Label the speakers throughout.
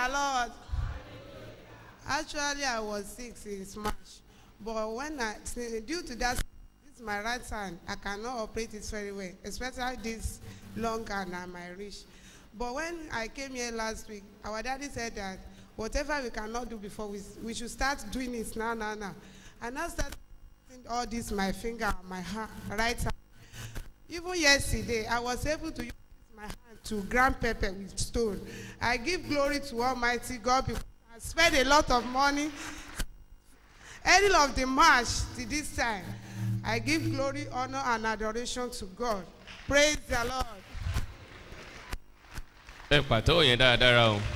Speaker 1: the Lord. Actually, I was sick since March. But when I, due to that, this is my right hand. I cannot operate it very well, especially this long hand and my wrist. But when I came here last week, our daddy said that whatever we cannot do before, we, we should start doing it now, now, now. And I started doing all this, my finger, my hand, right hand. Even yesterday, I was able to use my hand to grind pepper with stone. I give glory to Almighty God because I spent a lot of money. Any of the march to this time, I give glory, honor, and adoration to God. Praise the Lord.
Speaker 2: ẹ pàtẹ́wọ̀ yẹn dáradára o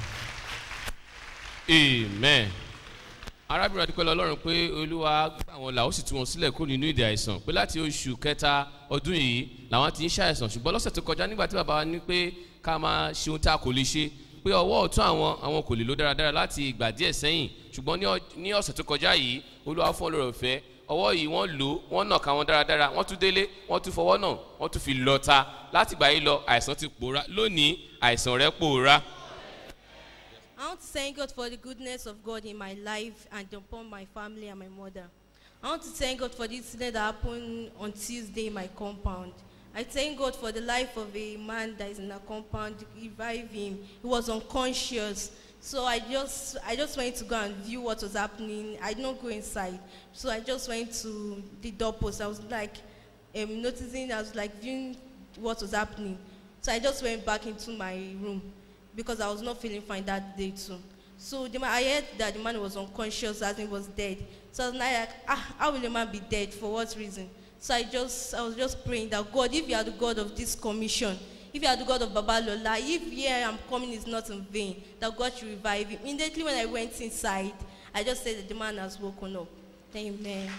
Speaker 2: amen arábìnrin adúpẹ́ lọ ọlọ́run pé olúwa gbà wọn là ó sì tú wọn sílẹ̀ kó nínú ìdè àìsàn pé láti oṣù kẹta ọdún yìí làwọn ti ń ṣàìsàn ṣùgbọ́n lọ́sẹ̀ tó kọjá nígbà tí bàbá wa ní pé ká máa ṣe ohun tá a kò lè ṣe pé ọwọ́ ọ̀tún àwọn àwọn kò lè lo dáradára láti ìgbà díẹ̀ sẹ́yìn ṣùgbọ́n ní ọ- ní ọ̀sẹ̀ tó kọjá yìí olúwa fún ọlọ́rọ̀ fẹ́ ọwọ́ yìí wọ́n lò ó wọ́n nà ká wọn dáradára wọ́n tún délé wọ́n tún fọwọ́ náà wọ́n tún fi lọ́ta láti gbà yìí lọ àìsàn ti pòórá lónìí àìsàn rẹ̀ pòórá.
Speaker 3: I want to thank God for the goodness of God in my life and upon my family and my mother. I want to thank God for the incident that happened on Tuesday in my compound. I thank God for the life of a man that is in a compound. Revive him. He was unconscious. So I just I just went to go and view what was happening. I did not go inside. So I just went to the doorpost. I was like um, noticing, I was like viewing what was happening. So I just went back into my room because I was not feeling fine that day too. So the man, I heard that the man was unconscious as he was dead. So I was like, ah, how will a man be dead? For what reason? So I just, I was just praying that God, if you are the God of this commission, if you are the God of Babalola, if here I'm coming is not in vain, that God should revive him. Immediately when I went inside, I just said that the man has woken up. Amen.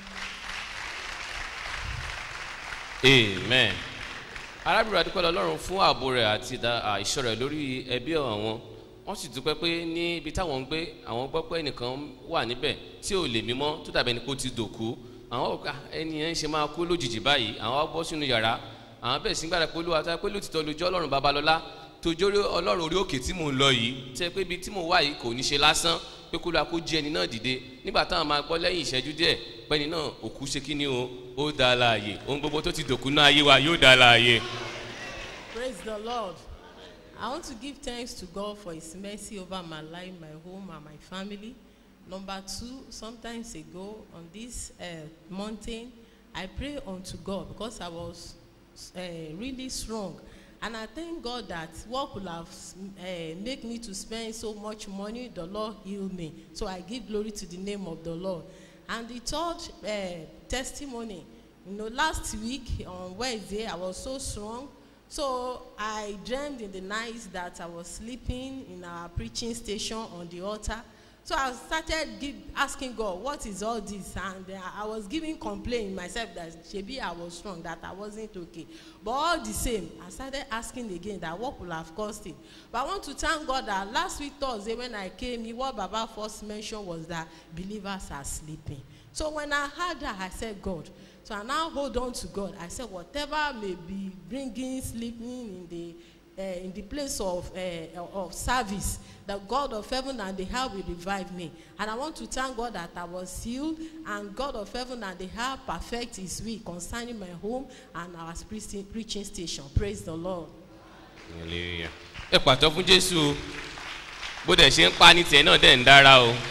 Speaker 2: amen arábìnrin adúpẹ́ lọ́lọ́run fún ààbò rẹ̀ àti ìdá- à, ìṣọ́ rẹ̀ lórí ẹbí àwọn wọ́n sì dúpẹ́ pé ní ibi táwọn ń gbé àwọn gbọ́ pé ẹnìkan wà níbẹ̀ tí ò lè mímọ́ tó dàbí ẹni pé ó ti dòkú àwọn ò ká ẹni yẹn ń ṣe máa kú lójijì báyìí àwọn wá bọ́ sínú yàrá àwọn bẹ̀rẹ̀ sí gbàdá pé olúwa tó yẹ pé lótìtọ́ lójú ọlọ́run babalọ́lá tó jórí ọlọ́run orí òkè tí mò ń lọ yìí tẹ́ pé ibi tí mò ń wà yìí kò ní ṣe lásán pé kó lóa kó jí ẹni náà dìde nígbà táwọn máa gbọ́ lẹ́yìn ìṣẹ́jú díẹ̀ pẹ́ni náà òkú ṣe kí ni o ó dá a láàyè ohun gbogbo tó ti dòkú náà ayé wa yóò dá a láàyè.
Speaker 4: Praise the Lord. I want to give thanks to God for His mercy over my life, my home, and my family. Number two, sometimes ago on this uh, mountain, I pray unto God because I was uh, really strong. And I thank God that what could have uh, make me to spend so much money, the Lord healed me. So I give glory to the name of the Lord. And the third uh, testimony, you know, last week on Wednesday, I was so strong. So I dreamed in the night that I was sleeping in our preaching station on the altar. So I started give, asking God, what is all this? And uh, I was giving complaint myself that maybe I was strong, that I wasn't okay. But all the same, I started asking again that what would have caused it. But I want to thank God that last week Thursday when I came here, what Baba first mentioned was that believers are sleeping. So when I heard that, I said, God, so I now hold on to God. I said, whatever may be bringing sleeping in the uh, in the place of uh, of service, the God of heaven and the earth will revive me. And I want to thank God that I was healed, and God of heaven and the earth perfect His will concerning my home and our preaching, preaching station. Praise the Lord.
Speaker 2: Hallelujah. ẹ pàtó fún jésù o bó dẹ̀ ṣe ń pa ní tiẹ̀ náà dẹ̀ ń dára o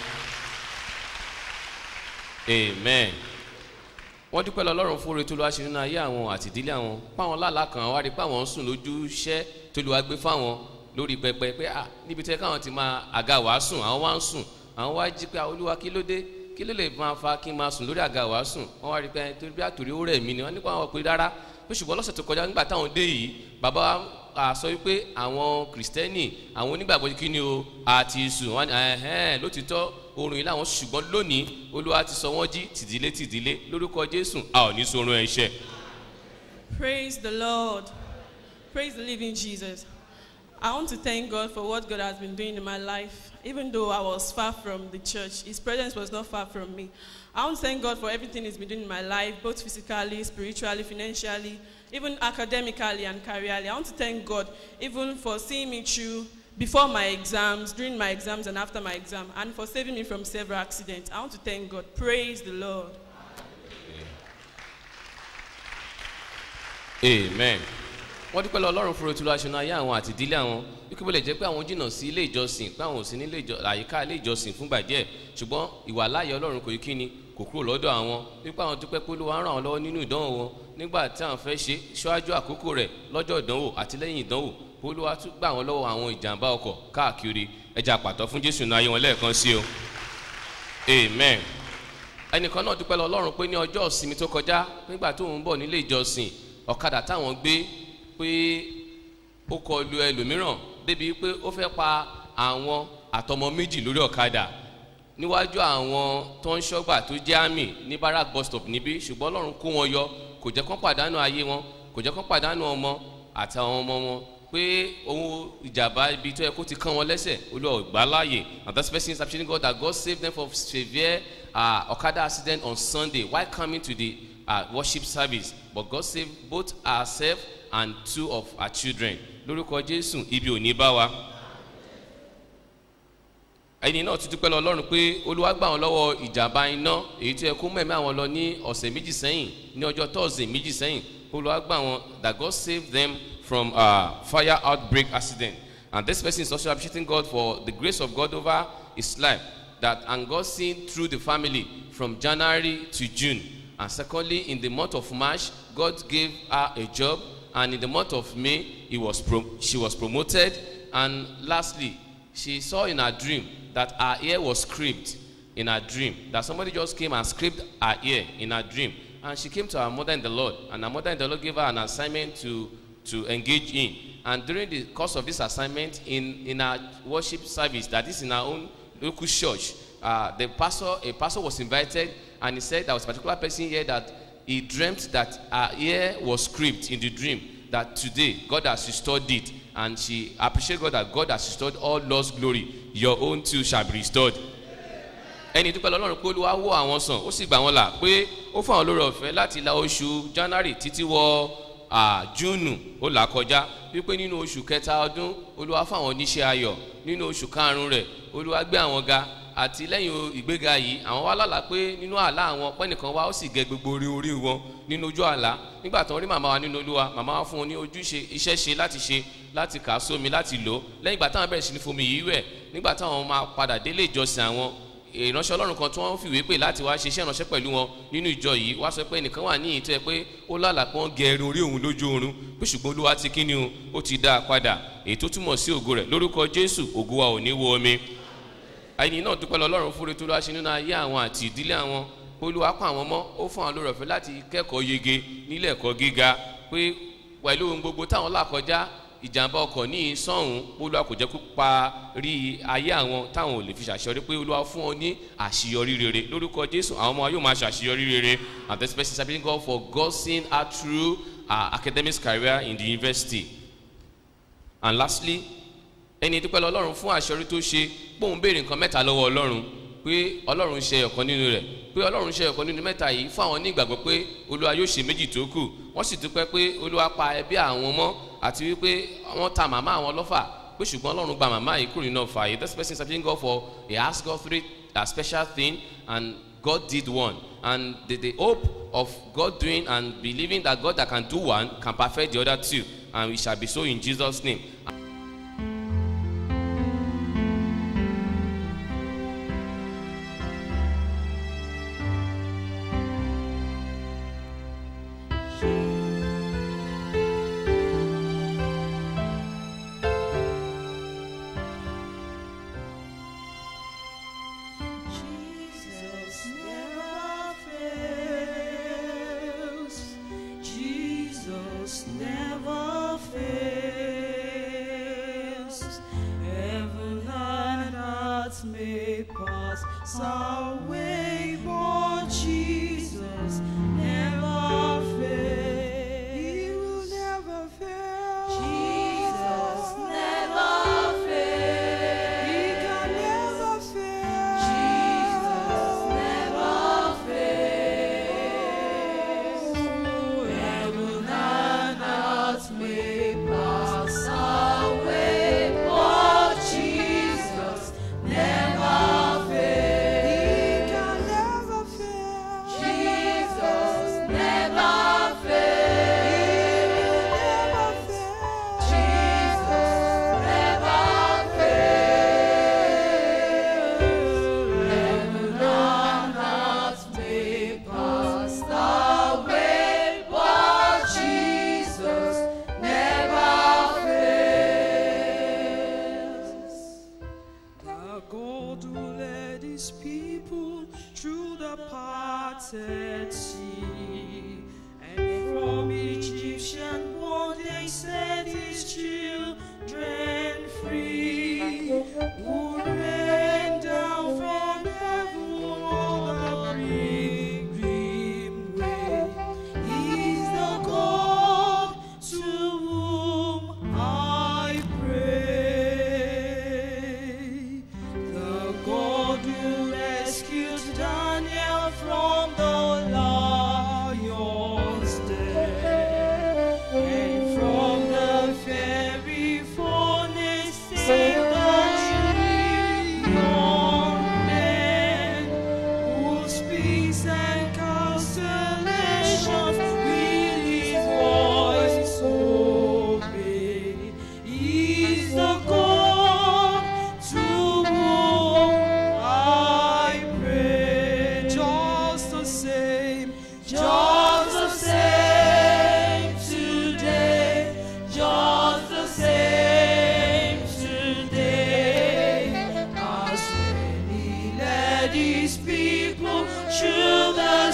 Speaker 2: amen wọ́n dúpẹ́ lọ lọ́rùn fún oore tó lọ́wọ́ ṣe nínú ayé àwọn àti ìdílé àwọn páwọn lálàá kan wá rí páwọn ń sùn lójú iṣẹ́ tó lọ́wọ́ gbé fáwọn lórí pẹpẹ pé à níbi tẹ́ káwọn ti máa àga wàá sùn àwọn wá ń sùn àwọn wá jí pé "Ah, olúwa kí ló dé kí ló lè máa fa kí n máa sùn lórí àga wàá sùn wọ́n wá rí pé torí bí àtòrí ó rẹ̀ mí ni wọ́n nípa àwọn pé rárá pé ṣùgbọ́n lọ́sẹ̀ tó kọjá nígbà táwọn dé yìí bàbá wa a sọ wípé àwọn kìrìsìtẹ́nì àwọn onígbàgbọ́ kí ni o àti sùn wọn ẹ̀hẹ́n lótìtọ́ oorun yìí làwọn ṣùgbọ́n lónìí olúwa ti sọ wọ́n jí tìdílé tìdílé lórúkọ jésù a ò ní sorun ẹ̀ṣẹ̀.
Speaker 5: Praise the Lord. Praise the living Jesus. I want to thank God for what God has been doing in my life. Even though I was far from the church, His presence was not far from me. I want to thank God for everything He's been doing in my life, both physically, spiritually, financially, even academically and careerly. I want to thank God even for seeing me through before my exams, during my exams, and after my exam, and for saving me from several accidents. I want to thank God. Praise the Lord.
Speaker 2: amen wọ́n dúpẹ́ lọ ọlọ́run fúnra tí olùwàṣẹ náà ayé àwọn àti ìdílé àwọn wípé bó lè jẹ́ pé àwọn jìnnà sí ilé ìjọsìn pé àwọn ò sí ní ilé ìjọ- àyíká ilé ìjọsìn fúngbà díẹ̀ ṣùgbọ́n ìwà láàyè ọlọ́run kò yí kí ni kò kúrò lọ́dọ̀ àwọn wípé àwọn dúpẹ́ pé olúwa ràn wọ́n lọ́wọ́ nínú ìdánwò wọn nígbà tí àwọn fẹ́ ṣe ṣáájú àkókò rẹ̀ lọ́jọ́ ìdánwò àti lẹ́yìn ìdánwò pé olúwa tún gbà wọ́n lọ́wọ́ àwọn ìjàmbá ọkọ̀ káàkiri ẹja pàtó fún jésù náà ayé wọn lẹ́ẹ̀kan sí o amen ẹnìkan náà dúpẹ́ lọ ọlọ́run pé ní ọjọ́ ìsinmi tó kọjá nígbà tó ń bọ̀ nílé ìjọsìn ọ̀kadà táwọn gbé pé ó kọlu ẹlòmíràn débi pé ó fẹ́ pa àwọn àtọmọ méjì lórí ọ̀kadà níwájú àwọn tó ń ṣọ́gbà tó jẹ́ àmì ní barak bus stop níbí ṣùgbọ́n ọlọ́run kó wọn yọ kò jẹ́ kán pàdánù ayé wọn kò jẹ́ kán pàdánù ọmọ àtàwọn ọmọ wọn pé ohun ìjàmbá ibi tó yẹ kó ti kán wọn lẹ́sẹ̀ olúwa ò gbà láàyè and that person is appreciating God that God saved them from severe uh, okada accident on Sunday while coming to the uh, worship service but God saved both herself and two of her children lórúkọ Jésù ibi ò ní bá wa ẹni náà tún dúpẹ́ lọ ọlọ́run pé olúwa gbà wọn lọ́wọ́ ìjàmbá iná èyí tó yẹ kó mẹ́mẹ́ àwọn lọ ní ọ̀sẹ̀ méjì sẹ́yìn ní ọjọ́ tọ́sídẹ̀ẹ́ méjì sẹ́yìn olúwa gbà wọn that God saved them from uh, fire outbreak accident and this person is also appreciating God for the grace of God over his life that and God seen through the family from January to June and secondly in the month of March God gave her a job and in the month of May he was pro- she was promoted and lastly she saw in her dream that her ear was scraped in her dream that somebody just came and scraped her ear in her dream and she came to her mother in the lord and her mother in the lord gave her an assignment to to engage in and during the course of this assignment in in her worship service that is in her own local church uh, the pastor a pastor was invited and he said there was a particular person here that he dreamt that her ear was scraped in the dream that today God has restored it and she appreciate God that God has restored all lost glory your own too shall be restored. ẹni dúpẹ́ lọ́lọ́run pé olúwa wò àwọn sàn ó sì gbà wọ́n là pé ó fún àwọn olórí ọ̀fẹ́ láti la oṣù january títí wọ júùnù ó là kọjá wípé nínú oṣù kẹta ọdún olúwa fún àwọn oníṣẹ́ ayọ̀ nínú oṣù karùn-ún rẹ̀ olúwa gbé àwọn ga àti lẹ́yìn ìgbéga yìí àwọn wá lálàá pé nínú àlá àwọn pẹ́nìkan wá ó sì gẹ gbogbo orí orí wọn nínú ojú àlá nígbà tó ń rí màmá wa nínú olúwa màmá wa fún wọn ní ojúṣe iṣẹ́ ṣe láti ṣe láti kà á sómi láti lò ó lẹ́yìn ìgbà táwọn bẹ̀rẹ̀ sí ní fomi yìí wẹ̀ nígbà táwọn máa padà délé ìjọsìn àwọn ìránṣẹ́ ọlọ́run kan tí wọ́n fìwé pè láti wá ṣiṣẹ́ ìránṣẹ́ pẹ̀lú wọn nínú ìjọ yìí wá sọ pé ẹnìkan wà ní ìtọ́ ẹ pé ó lálàá pé wọ́n gẹ ẹrun orí òun lójú oorun pé ṣùgbọ́n olúwa ti kí ni o ó ti dá a padà èyí tó túmọ̀ sí ògo rẹ̀ lórúkọ jésù ògo wa ò ní wo omi ẹni náà dúpẹ́ lọ́lọ́run fúnre tó lọ́wọ́ ṣe nínú ayé àwọn àti ìdílé àwọn olúwa pa àwọn mọ́ ó fún àwọn lórí ọ̀fẹ́ láti kẹ́kọ̀ọ́ yege nílé ẹ̀kọ́ gíga pé pẹ̀lú ohun gbogbo táwọn là kọjá ìjàmbá ọkọ̀ ní sọ́hún olúwa kò jẹ́ kó pa rí ayé àwọn táwọn ò lè fi ṣàṣeyọrí pé olúwa fún ọ ní àṣeyọrí rere lórúkọ jésù àwọn ọmọ yóò máa ṣàṣeyọrí rere and this person is appealing God for God seeing her through her academic career in the university and lastly ẹni dúpẹ́ lọ́lọ́run fún àṣeyọrí tó ṣe póun béèrè nǹkan mẹ́ta lọ́wọ́ ọlọ́run pé ọlọ́run ṣe ọ̀kan nínú rẹ̀ pé ọlọ́run ṣe ọ̀kan nínú mẹ́ta yìí fún àwọn onígbàgbọ́ pé olúwa yóò ṣe méjì tó kù wọ́n sì dúpẹ́ pé olúwa pa ẹbí àwọn mọ́ àti wípé wọ́n ta màmá àwọn lọ́fà pé ṣùgbọ́n ọlọ́run gba màmá yìí kúrò nínú ọ̀fà yìí this person is asking God for he asked God three a special thing and God did one and the, the hope of God doing and believing that God that can do one can perfect the other two and we shall be so in Jesus name.
Speaker 6: Jesus never fails. Jesus never fails. Heaven and earth may pass away, but Jesus never fails. He will never fail. Jesus never fails. He can never fail. Jesus never fails. Heaven and earth may pass away, but his people through the parted sea. And from Egyptian bondage set his children free. Who rained down from heaven on the pilgrim way. He's the God to whom I pray. The God who rescued Daniel from the lion's den. And from the fiery furnace saved the young man who speaks and constellations with his voice obey. He's the God to whom I pray. Just the same, just the same today, just the same today. As when he led his people through the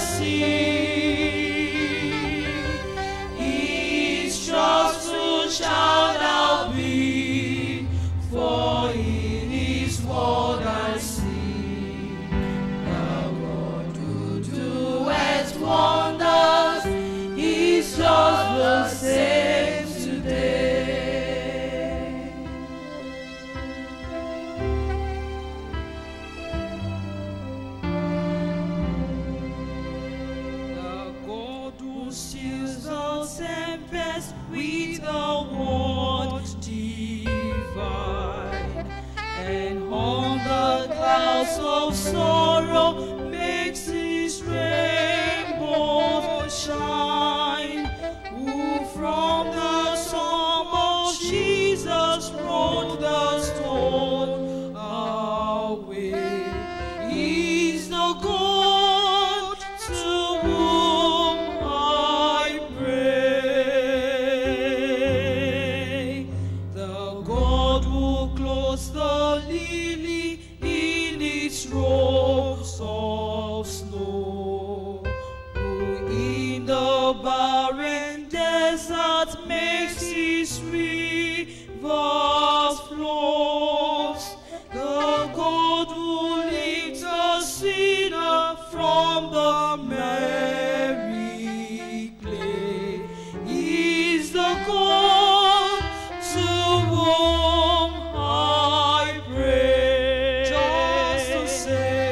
Speaker 6: sea, his trustful shall thou be, for in his word I see. The God who doeth wonders, he's just the same today. The God who steals the tempest with a word divine, and on the clouds of sorrow makes his rainbow shine. Who from the storm of Jesus rolled the stone away. He's the God to whom I pray. The God who clothes the lily in its robes of snow. Who in the barren desert makes his rivers flow. The God who lifts a sinner from the merry clay is the God to whom I pray. Just the same.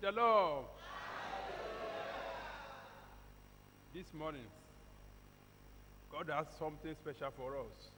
Speaker 7: the Lord. This morning, God has something special for us.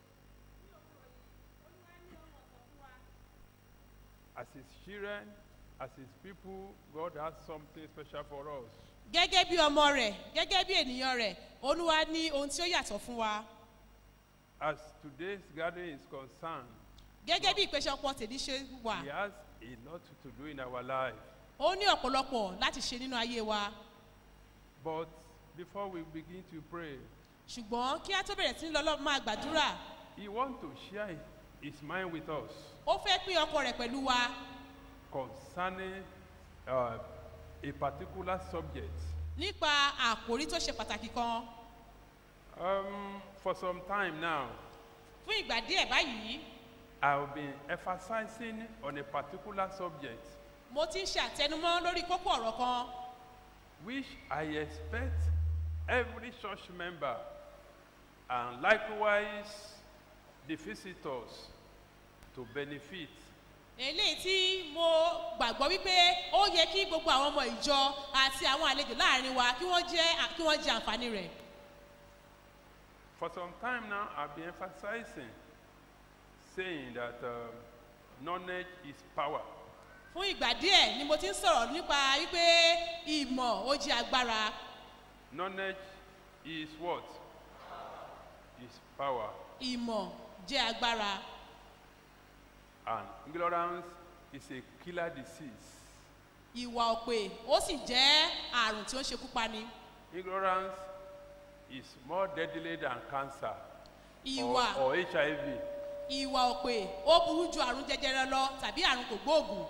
Speaker 7: As His children, as His people, God has something special for us.
Speaker 8: gẹ́gẹ́ bí ọmọ rẹ̀ gẹ́gẹ́ bí ènìyàn rẹ̀ olúwa ní ohun tí ó yàtọ̀ fún wa
Speaker 7: As today's gathering is concerned,
Speaker 8: gẹ́gẹ́ bí ìpéjọpọ̀ tèmi ṣe wà
Speaker 7: He has a lot to do in our life.
Speaker 8: ó ní ọ̀pọ̀lọpọ̀ láti ṣe nínú ayé wa
Speaker 7: But before we begin to pray,
Speaker 8: ṣùgbọ́n kí á tó bẹ̀rẹ̀ sí ní lọ́lọ́ máa gbàdúrà
Speaker 7: He wants to share His mind with us
Speaker 8: ó fẹ́ pín ọkọ rẹ̀ pẹ̀lú wa
Speaker 7: concerning uh, a particular subject.
Speaker 8: nípa àkòrí tó ṣe pàtàkì kan
Speaker 7: Um, for some time now,
Speaker 8: fún ìgbà díẹ̀ báyìí
Speaker 7: I've been emphasizing on a particular subject
Speaker 8: mo ti ń ṣe àtẹnumọ́ lórí kókó ọ̀rọ̀ kan
Speaker 7: which I expect every church member and likewise the visitors to benefit.
Speaker 8: eléyìí tí mo gbàgbọ́ wípé ó yẹ kí gbogbo àwọn ọmọ ìjọ àti àwọn àlejò láàrin wa kí wọ́n jẹ́ kí wọ́n jẹ àǹfààní rẹ̀
Speaker 7: For some time now, I've been emphasizing, saying that uh, knowledge is power.
Speaker 8: fún ìgbà díẹ̀ ni mo ti ń sọ̀rọ̀ nípa wípé ìmọ̀ ó jẹ́ agbára
Speaker 7: Knowledge is what? Is power.
Speaker 8: ìmọ̀ jẹ́ agbára
Speaker 7: And ignorance is a killer disease.
Speaker 8: ìwà òpè ó sì jẹ́ àrùn tí ó ń ṣekú pani
Speaker 7: Ignorance is more deadly than cancer or,
Speaker 8: ìwà
Speaker 7: or HIV.
Speaker 8: ìwà òpè ó burú ju àrùn jẹjẹrẹ lọ tàbí àrùn kò gbóògùn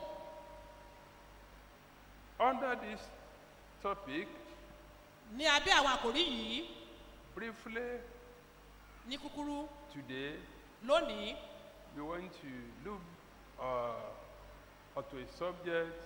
Speaker 7: Under this topic,
Speaker 8: ní abẹ́ àwọn àkòrí yìí
Speaker 7: briefly
Speaker 8: ní kúkúrú
Speaker 7: today,
Speaker 8: lónìí
Speaker 7: we want to look uh, onto a subject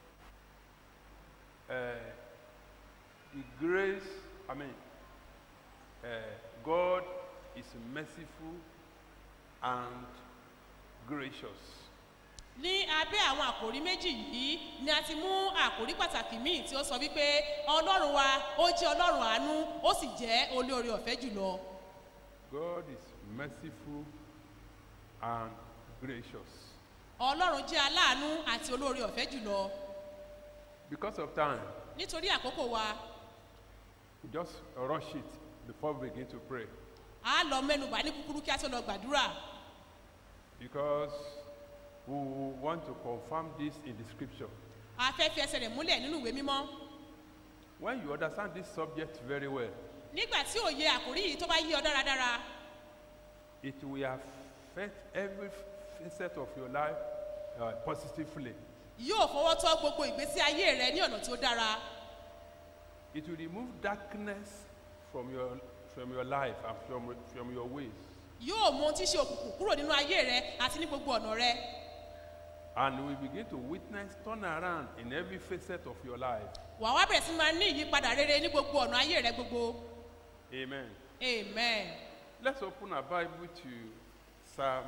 Speaker 7: uh, the grace, I mean, uh, God is merciful and gracious.
Speaker 8: ní abẹ́ àwọn àkòrí méjì yìí ni a ti mú àkòrí pàtàkì míì tí ó sọ wípé ọlọ́run wa ó jẹ́ ọlọ́run àánú ó sì jẹ́ olóore ọ̀fẹ́ jùlọ
Speaker 7: God is merciful and gracious.
Speaker 8: ọlọ́run jẹ́ aláàánú àti olóore ọ̀fẹ́ jùlọ
Speaker 7: Because of time,
Speaker 8: nítorí àkókò wa
Speaker 7: we just rush it before we begin to pray.
Speaker 8: a lọ mẹ́nubà ní kúkúrú kí a tó lọ gbàdúrà
Speaker 7: Because we want to confirm this in the scripture.
Speaker 8: a fẹ́ fi ẹsẹ̀ rẹ̀ múlẹ̀ nínú ìwé mímọ́
Speaker 7: When you understand this subject very well,
Speaker 8: nígbà tí òye àkòrí yìí tó bá yí ọ dáradára
Speaker 7: it will affect every facet of your life uh, positively.
Speaker 8: yóò fọwọ́ tọ́ gbogbo ìgbésí ayé rẹ ní ọ̀nà tí ó dára
Speaker 7: It will remove darkness from your, from your life and from, from your ways.
Speaker 8: yóò mú ohun tí ṣe òkùnkùn kúrò nínú ayé rẹ àti ní gbogbo ọ̀nà rẹ
Speaker 7: And we begin to witness turn around in every facet of your life.
Speaker 8: wà wá bẹ̀rẹ̀ sí máa ní ìyípadà rere ní gbogbo ọ̀nà ayé rẹ gbogbo
Speaker 7: Amen.
Speaker 8: amen.
Speaker 7: Let's open our Bible to Psalm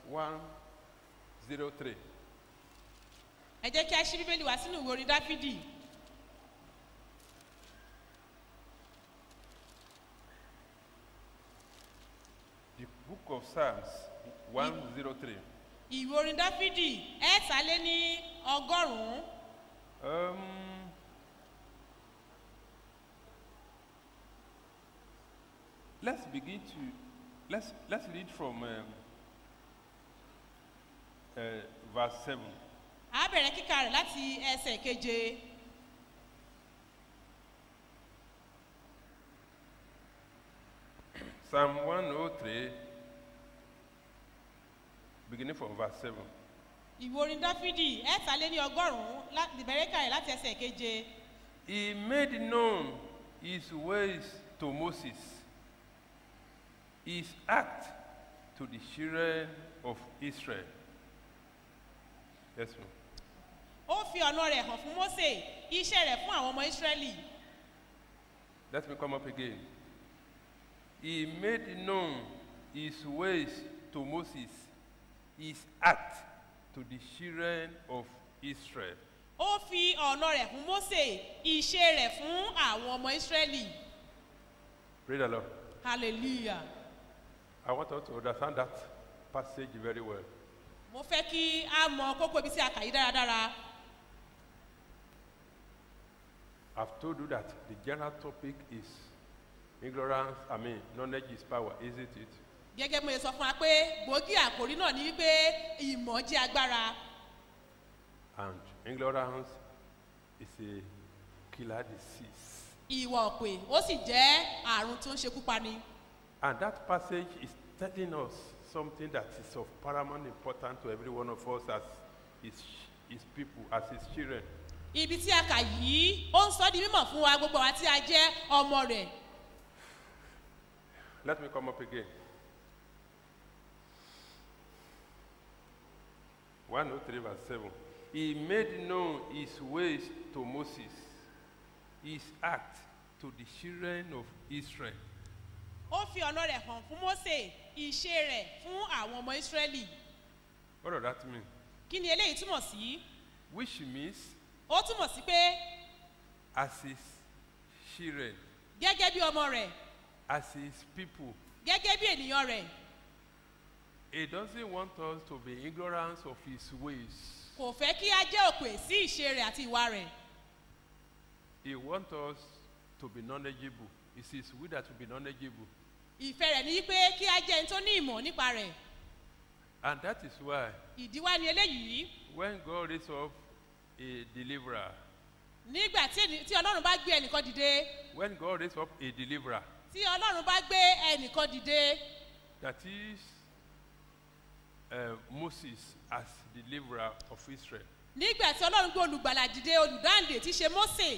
Speaker 7: 103.
Speaker 8: ẹ jẹ́ kí a ṣí bíbélì wá sínú ìwé orin dáfídì
Speaker 7: The book of Psalms 103.
Speaker 8: ìwé orin dáfídì ẹ̀ẹ́ta ní ọgọ́rùn-ún
Speaker 7: Um, let's begin to let's let's read from um, uh, verse 7.
Speaker 8: a bẹ̀rẹ̀ kíkà rẹ̀ láti ẹsẹ̀ keje
Speaker 7: Psalm 103, beginning from verse 7.
Speaker 8: ìwé orin dáfídì ẹ̀ẹ́ta ní ọgọ́rùn-ún lá- ìbẹ̀rẹ̀ kíkà rẹ̀ láti ẹsẹ̀ keje
Speaker 7: He made known his ways to Moses, his act to the children of Israel. Yes, ma'am.
Speaker 8: ó fi ọ̀nà rẹ̀ hàn fún mósè iṣẹ́ rẹ̀ fún àwọn ọmọ ísírẹ́lì
Speaker 7: Let me come up again. He made known his ways to Moses, his act to the children of Israel.
Speaker 8: ó fi ọ̀nà rẹ̀ fún mósè ìṣe rẹ̀ fún àwọn ọmọ ísírẹ́lì
Speaker 7: Praise the Lord.
Speaker 8: hallelujah
Speaker 7: I want us to understand that passage very well.
Speaker 8: mo fẹ́ kí a mọ kókó ibi tí a kà yí dáradára
Speaker 7: I've told you that the general topic is ignorance, I mean, knowledge is power, isn't it?
Speaker 8: gẹ́gẹ́ bí mo ṣe sọ fún wa pé gbòógì àkòrí náà ni wípé ìmọ̀ jẹ́ agbára
Speaker 7: And ignorance is a killer disease.
Speaker 8: ìwà òpè ó sì jẹ́ àrùn tó ń ṣekú pani
Speaker 7: And that passage is telling us something that is of paramount importance to every one of us as his, his people, as his children.
Speaker 8: ibi tí a kà yìí ó ń sọ di mímọ̀ fún wa gbogbo àwa tí a jẹ́ ọmọ rẹ̀
Speaker 7: Let me come up again. 103 verse 7. He made known his ways to Moses, his act to the children of Israel.
Speaker 8: ó fi ọ̀nà rẹ̀ hàn fún mósè ìṣe rẹ̀ fún àwọn ọmọ ísírẹ́lì
Speaker 7: What does that mean?
Speaker 8: kí ni eléyìí túmọ̀ sí
Speaker 7: Which means,
Speaker 8: ó túmọ̀ sí pé
Speaker 7: as his children,
Speaker 8: gẹ́gẹ́ bí ọmọ rẹ̀
Speaker 7: as his people,
Speaker 8: gẹ́gẹ́ bí ènìyàn rẹ̀
Speaker 7: he doesn't want us to be ignorant of his ways.
Speaker 8: kò fẹ́ kí a jẹ́ òpè sí ìṣe rẹ̀ àti ìwà rẹ̀
Speaker 7: He wants us to be knowledgeable. It's his will that we be knowledgeable.
Speaker 8: ìfẹ́ rẹ̀ ní pé kí a jẹ́ ẹni tó ní ìmọ̀ nípa rẹ̀
Speaker 7: And that is why
Speaker 8: ìdí wá ni eléyìí
Speaker 7: when God raised up a deliverer,
Speaker 8: nígbà tí ẹni- tí ọlọ́run bá gbé ẹnìkan dìde
Speaker 7: when God raised up a deliverer,
Speaker 8: tí ọlọ́run bá gbé ẹnìkan dìde
Speaker 7: that is uh, Moses as deliverer of Israel,
Speaker 8: nígbà tí ọlọ́run gbé olùgbàlà dìde olùdáǹdè tí í ṣe mósè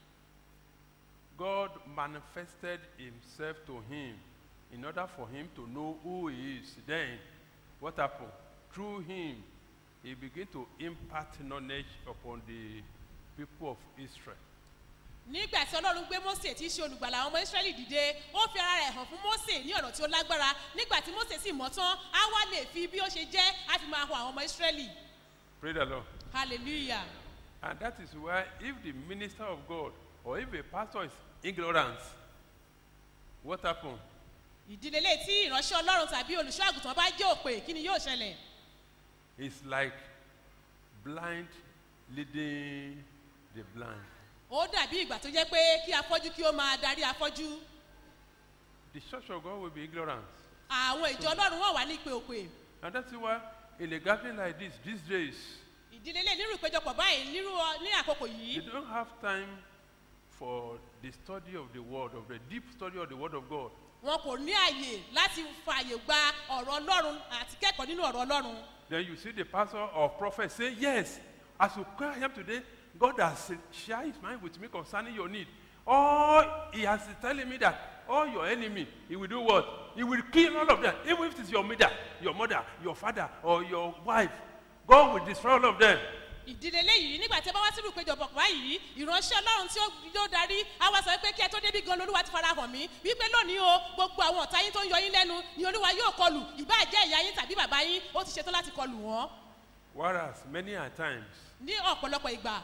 Speaker 7: God manifested himself to him in order for him to know who he is. Then, what happened? Through him, he began to impart knowledge upon the people of Israel.
Speaker 8: nígbà tí ọlọ́run gbé mósè tí í ṣe olùgbàlà àwọn ọmọ ísírẹ́lì dìde ó fi ara rẹ̀ hàn fún mósè ní ọ̀nà tí ó lágbára nígbà tí mósè sì mọ̀ tán á wá lè fi bí ó ṣe jẹ́ á fi máa hàn àwọn ọmọ ísírẹ́lì
Speaker 7: Praise the Lord.
Speaker 8: hallelujah
Speaker 7: And that is why, if the minister of God or if a pastor is ignorant, what happened?
Speaker 8: ìdílé lè tí ìránṣẹ́ ọlọ́run tàbí olùṣọ́ àgùntàn bá jẹ́ òpè kí ni yóò ṣẹlẹ̀
Speaker 7: It's like blind leading the blind.
Speaker 8: ó dàbí ìgbà tó jẹ́ pé kí afọ́jú kí ó máa darí afọ́jú
Speaker 7: The church of God will be ignorant.
Speaker 8: àwọn ìjọ ọlọ́run wọ́n wà ní ìpè òpè
Speaker 7: And that's why, in a gathering like this, these days,
Speaker 8: ìdílé lè nírú ìpéjọpọ̀ báyìí nírú ọ- ní àkókò
Speaker 7: you
Speaker 8: yìí
Speaker 7: don't have time for the study of the Word, of the deep study of the Word of God.
Speaker 8: wọn kò ní àyè láti fààyè gba ọ̀rọ̀ ọlọ́run àti kẹ́kọ̀ọ́ nínú ọ̀rọ̀ ọlọ́run
Speaker 7: Then you see the pastor or prophet say, Yes, as you cry him today, God has shared his mind with me concerning your need. All he has is telling me that all your enemy, he will do what? He will kill all of them. Even if it's your mother, your mother, your father, or your wife, God will destroy all of them.
Speaker 8: ìdílé léyìí nígbà tí ẹ bá wá sínú ìpéjọpọ̀ báyìí ìránṣẹ́ ọlọ́run tí ó yóò darí á wá sọ pé kí ẹ tó débi gan lolúwa ti fara hàn mí wípé lónìí o gbogbo àwọn ọ̀tá yín tó ń yọ yín lẹ́nu ni olúwa yóò kọlù ìbáà jẹ́ ìyá yín tàbí bàbá yín ó ti ṣetán láti kọlù wọ́n
Speaker 7: Whereas many a times,
Speaker 8: ní ọ̀pọ̀lọpọ̀ ìgbà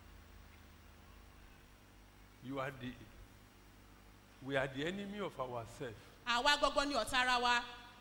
Speaker 7: you are the, we are the enemy of ourselves.
Speaker 8: àwa gbọgbọ ni ọ̀tá ara wa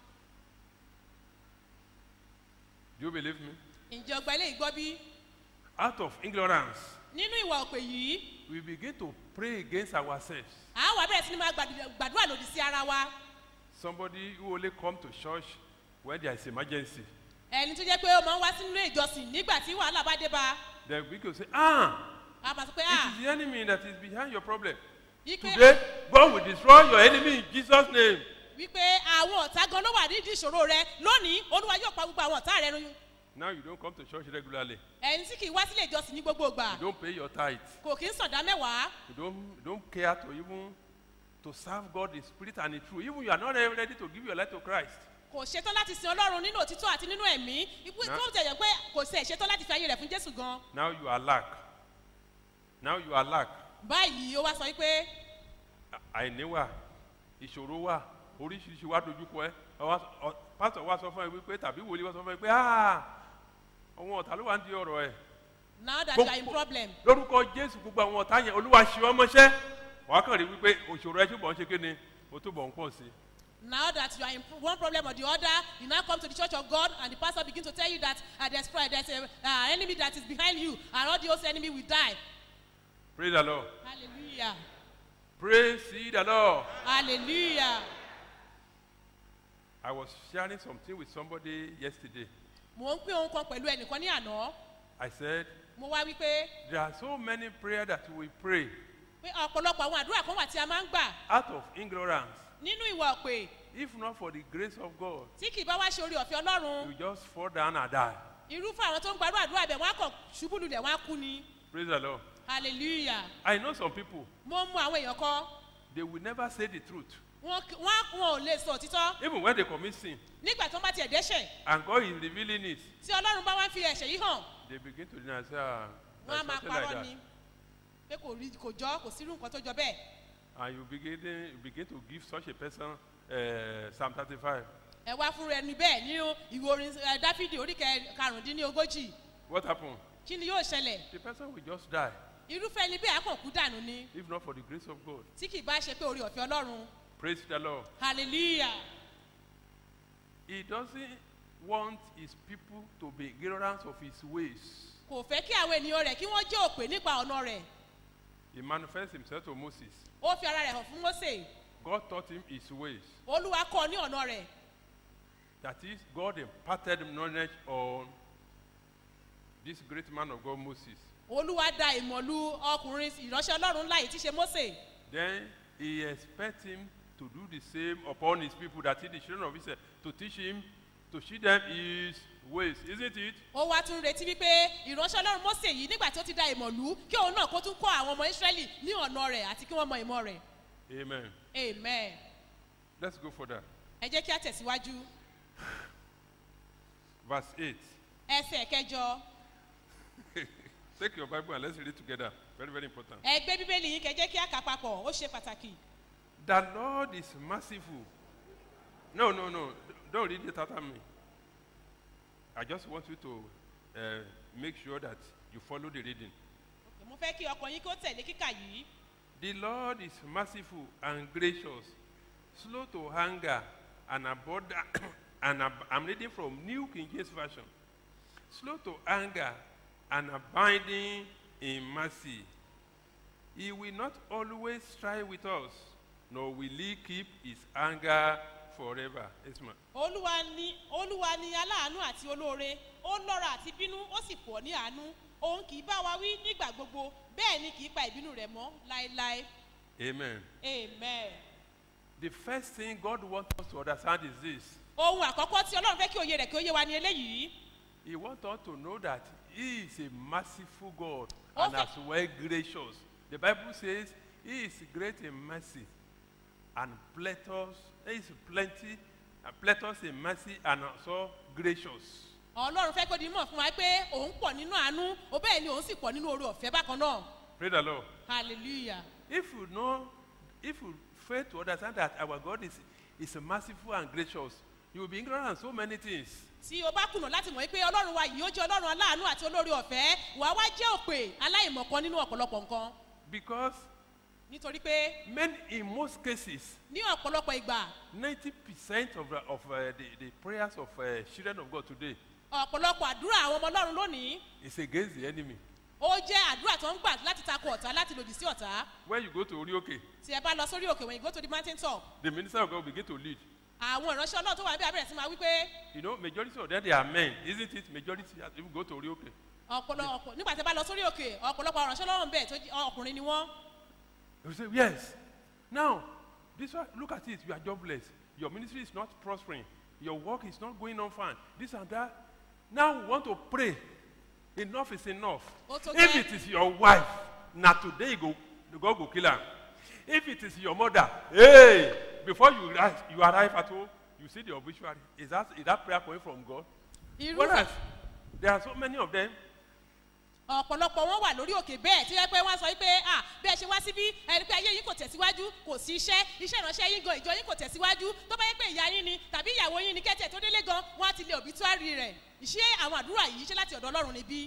Speaker 7: Do you believe me?
Speaker 8: ǹjẹ́ ọgbà eléyìí gbọ́ bí
Speaker 7: Out of ignorance,
Speaker 8: nínú ìwà òpè yìí
Speaker 7: we begin to pray against ourselves.
Speaker 8: àwa bẹ̀rẹ̀ sí ni máa gbàdúrà- gbàdúrà lòdì sí ara wa
Speaker 7: Somebody who only come to church when there is emergency.
Speaker 8: ẹni tó jẹ́ pé ó máa ń wá sínú ìjọsìn nígbà tí wàhálà bá dé bá
Speaker 7: Then we can say, ah,
Speaker 8: a máa sọ pé
Speaker 7: it
Speaker 8: ah
Speaker 7: is the enemy that is behind your problem.
Speaker 8: wípé
Speaker 7: Today, God will destroy your enemy in Jesus' name.
Speaker 8: wípé àwọn ọ̀tá gan ló wà nídìí ìṣòro rẹ lónìí olúwa yóò pa gbogbo àwọn ọ̀tá rẹ run
Speaker 7: Now you don't come to church regularly.
Speaker 8: ẹni tí kì í wá sílé ìjọsìn ní gbogbo ìgbà
Speaker 7: You don't pay your tithe.
Speaker 8: kò kí ń sọ̀dá mẹ́wàá
Speaker 7: You don't, you don't care to even to serve God in spirit and in truth. Even you are not ready to give your life to Christ.
Speaker 8: kò ṣetán láti sin ọlọ́run nínú òtítọ́ àti nínú ẹ̀mí ipò
Speaker 7: Na-
Speaker 8: tó jẹ̀yẹ̀ pé kò sí ẹ̀ṣetán láti fi ayé rẹ̀ fún jésù gan
Speaker 7: Now you are lack. Now you are lack.
Speaker 8: báyìí ó wá sọ wípé
Speaker 7: àìní wà ìṣòro wà oríṣiríṣi wà dojúkọ ẹ Ọwá- ọ- pásítọ̀ wa sọ fún ẹ wípé tàbí wòlíì wa sọ fún ẹ pé "Ah, àwọn ọ̀tá ló wà ń di ọ̀rọ̀ ẹ
Speaker 8: now that you are in problem
Speaker 7: lórúkọ jésù gbogbo àwọn ọ̀tá yẹn olúwa ṣe ọmọ ṣẹ́ wàá kàn rí wípé òṣòro ẹ túbọ̀ ń ṣe kéne o túbọ̀ ń pọ̀ sí i.
Speaker 8: now that you are in one problem or the other you now come to the church of god and the pastor begin to tell you that uh, there's pri- there's a uh, enemy that is behind you and all the host enemy will die
Speaker 7: praise the lord
Speaker 8: hallelujah
Speaker 7: praise the lord.
Speaker 8: hallelujah
Speaker 7: i was sharing something with somebody yesterday
Speaker 8: mo ń pín ohun kan pẹ̀lú ẹnìkan ní àná
Speaker 7: i said
Speaker 8: mo wá wípé
Speaker 7: there are so many prayers that we pray
Speaker 8: pé ọ̀pọ̀lọpọ̀ àwọn àdúrà kan wà tí a máa ń gbà
Speaker 7: out of ignorance
Speaker 8: nínú ìwà ọ̀pẹ
Speaker 7: if not for the grace of god
Speaker 8: tí kì í bá wá ṣe orí ọ̀fẹ́ ọlọ́run
Speaker 7: you just fall down and die
Speaker 8: irúfẹ́ àwọn tó ń gbarú àdúrà bẹ̀ wọ́n á kàn ṣubú lulẹ̀ wọ́n á kú ni
Speaker 7: praise the lord
Speaker 8: hallelujah
Speaker 7: i know some people
Speaker 8: mo mú àwọn èèyàn kan
Speaker 7: they will never say the truth
Speaker 8: wọn kì- wọn á- wọn ò lè sọ òtítọ́
Speaker 7: even when they commit sin
Speaker 8: nígbà tó ń bá tiẹ̀ dẹ́ṣẹ̀
Speaker 7: and god is revealing it
Speaker 8: tí ọlọ́run bá wá fi ẹ̀ṣẹ̀ yìí hàn
Speaker 7: they begin to deny say ah
Speaker 8: wọn á
Speaker 7: there's
Speaker 8: máa
Speaker 7: something like
Speaker 8: parọ́
Speaker 7: that
Speaker 8: ni pé kò rí kò jọ kò sírú nǹkan tó jọ bẹ́ẹ̀
Speaker 7: and you begin you begin to give such a person uh, psalm thirty-five
Speaker 8: ẹ wá fún ẹni bẹ́ẹ̀ ní ìwé orin ẹ, dáfídì orí kẹ- karùndínlógójì
Speaker 7: what happen
Speaker 8: kí ni yóò ṣẹlẹ̀
Speaker 7: the person will just die
Speaker 8: irúfẹ́ ẹni bẹ́ẹ̀ á kàn kú dànù ni
Speaker 7: if not for the grace of god
Speaker 8: tí kì í bá ṣe pé orí ọ̀fẹ́ ọlọ́run
Speaker 7: praise the lord
Speaker 8: hallelujah
Speaker 7: he doesn't want his people to be ignorant of his ways
Speaker 8: kò fẹ́ kí àwọn ènìyàn rẹ̀ kí wọ́n jẹ́ òpè nípa ọ̀nà rẹ̀
Speaker 7: he manifests himself to moses
Speaker 8: ó fi ara rẹ̀ hàn fún mose
Speaker 7: god taught him his ways
Speaker 8: olúwa kọ́ ọ ní ọ̀nà rẹ̀
Speaker 7: that is god imparted knowledge on this great man of god moses
Speaker 8: olúwa da ìmọ̀lú ọkùnrin ìránṣẹ́ ọlọ́run ńlá yìí tí ṣe mose
Speaker 7: then he expects him to do the same upon his people that is the children of israel to teach him to teach them his ways isn't it
Speaker 8: ó wá tún retí wípé ìránṣẹ́ ọlọ́run mose yìí nígbà tí ó ti da ìmọ̀lú kí òun náà kó tún kọ́ àwọn ọmọ israẹli ní ọ̀nà rẹ̀ àti kí wọ́n mọ ìmọ̀ rẹ̀
Speaker 7: amen
Speaker 8: amen
Speaker 7: let's go further
Speaker 8: ẹ jẹ́ kí á tẹ̀síwájú
Speaker 7: verse eight
Speaker 8: ẹsẹ̀ kẹjọ
Speaker 7: take your bible and let's read it together very very important
Speaker 8: ẹ gbé bíbélì yín kẹ jẹ́ kí á kà papọ̀ ó ṣe pàtàkì
Speaker 7: the lord is merciful no no no don't read it after me i just want you to uh, make sure that you follow the reading
Speaker 8: mo fẹ́ kí ọkàn yín kí ó tẹ̀lé kíkà yìí
Speaker 7: The Lord is merciful and gracious, slow to anger, and abundant. and ab- I'm reading from New King James Version. Slow to anger and abiding in mercy. He will not always strive with us, nor will he keep his anger forever. Yes, ma'am.
Speaker 8: olúwa ni olúwa ni aláàánú àti olóore ó lọ́ra àti bínú ó sì pọ̀ ní àánú òun kì í bá wa wí nígbà gbogbo bẹ́ẹ̀ ni kì í pa ìbínú rẹ̀ mọ́ láéláé
Speaker 7: Amen.
Speaker 8: amen.
Speaker 7: The first thing God wants us to understand is this
Speaker 8: ohun àkọ́kọ́ tí ọlọ́run fẹ́ kí òye rẹ̀ kí ó yé wa ni eléyìí
Speaker 7: He wants us to know that He is a merciful God
Speaker 8: Ó
Speaker 7: and
Speaker 8: fẹ́-
Speaker 7: as well gracious. The Bible says He is great in mercy and plenteous. He is plenty, uh, plenteous in mercy and also gracious.
Speaker 8: ọlọ́run fẹ́ kó di mọ̀ fún wa pé òun pọ̀ nínú àánú ó bẹ́ẹ̀ ni òun sì pọ̀ nínú oore ọ̀fẹ́ bákan náà
Speaker 7: Praise the Lord.
Speaker 8: hallelujah
Speaker 7: If you know, if you fail to understand that our God is, is merciful and gracious, you will be ignorant of so many things.
Speaker 8: tí o bá kùnà láti mọ̀ pé ọlọ́run wa yìí ó jẹ́ ọlọ́run aláàánú àti olóore ọ̀fẹ́ wàá wá jẹ́ òpè aláìmọ̀kan nínú ọ̀pọ̀lọpọ̀ nǹkan
Speaker 7: Because
Speaker 8: nítorí pé
Speaker 7: men, in most cases,
Speaker 8: ní ọ̀pọ̀lọpọ̀ ìgbà
Speaker 7: 90% of, the, of uh, the, the prayers of uh, children of God today
Speaker 8: ọ̀pọ̀lọpọ̀ àdúrà àwọn ọmọ ọlọ́run lónìí
Speaker 7: is against the enemy.
Speaker 8: ó jẹ́ àdúrà tó ń gbà láti takò ọ̀tá láti lòdì sí ọ̀tá
Speaker 7: When you go to Orioke,
Speaker 8: tí ẹ bá lọ sórí òkè when you go to the mountain top
Speaker 7: the minister of God will begin to lead.
Speaker 8: àwọn ìránṣẹ́ ọlọ́run tó wà níbẹ̀ abẹ́rẹ́ sí máa wí pé
Speaker 7: You know, majority of them they are men, isn't it? Majority as if you go to Orioke.
Speaker 8: ọ̀pọ̀lọpọ̀ nígbà tí ẹ bá lọ sórí òkè ọ̀pọ̀lọpọ̀ ìránṣẹ́ ọlọ́run bẹ̀ tó jẹ́ ọkùnrin ni wọ́n
Speaker 7: You say, yes. Now, this one, look at it. You are jobless. Your ministry is not prospering. Your work is not going on fine. This and that. Now we want to pray. Enough is enough.
Speaker 8: Ó tó
Speaker 7: If
Speaker 8: gẹ́.
Speaker 7: it is your wife, now today you go, the God go kill her. If it is your mother, hey, before you arrive, you arrive at home, you see the obituary. Is that, is that prayer coming from God?
Speaker 8: irú
Speaker 7: Whereas there are so many of them,
Speaker 8: ọ̀pọ̀lọpọ̀ wọn wà lórí òkè bẹ́ẹ̀ tí wọ́n pẹ́ wọ́n sọ pé à bí ẹ ṣe wá síbí ẹni pé ayé yín kò tẹ̀síwájú kò sí iṣẹ́ iṣẹ́ ìránṣẹ́ yín gan ìjọ yín kò tẹ̀síwájú tó bá yẹ pé ìyá yín ni tàbí ìyàwó yín ni kẹ́tẹ̀ tó délé gan wọ́n á ti lé òbítúárì rẹ̀ ṣé àwọn àdúrà yìí ṣe láti ọ̀dọ̀ ọlọ́run níbí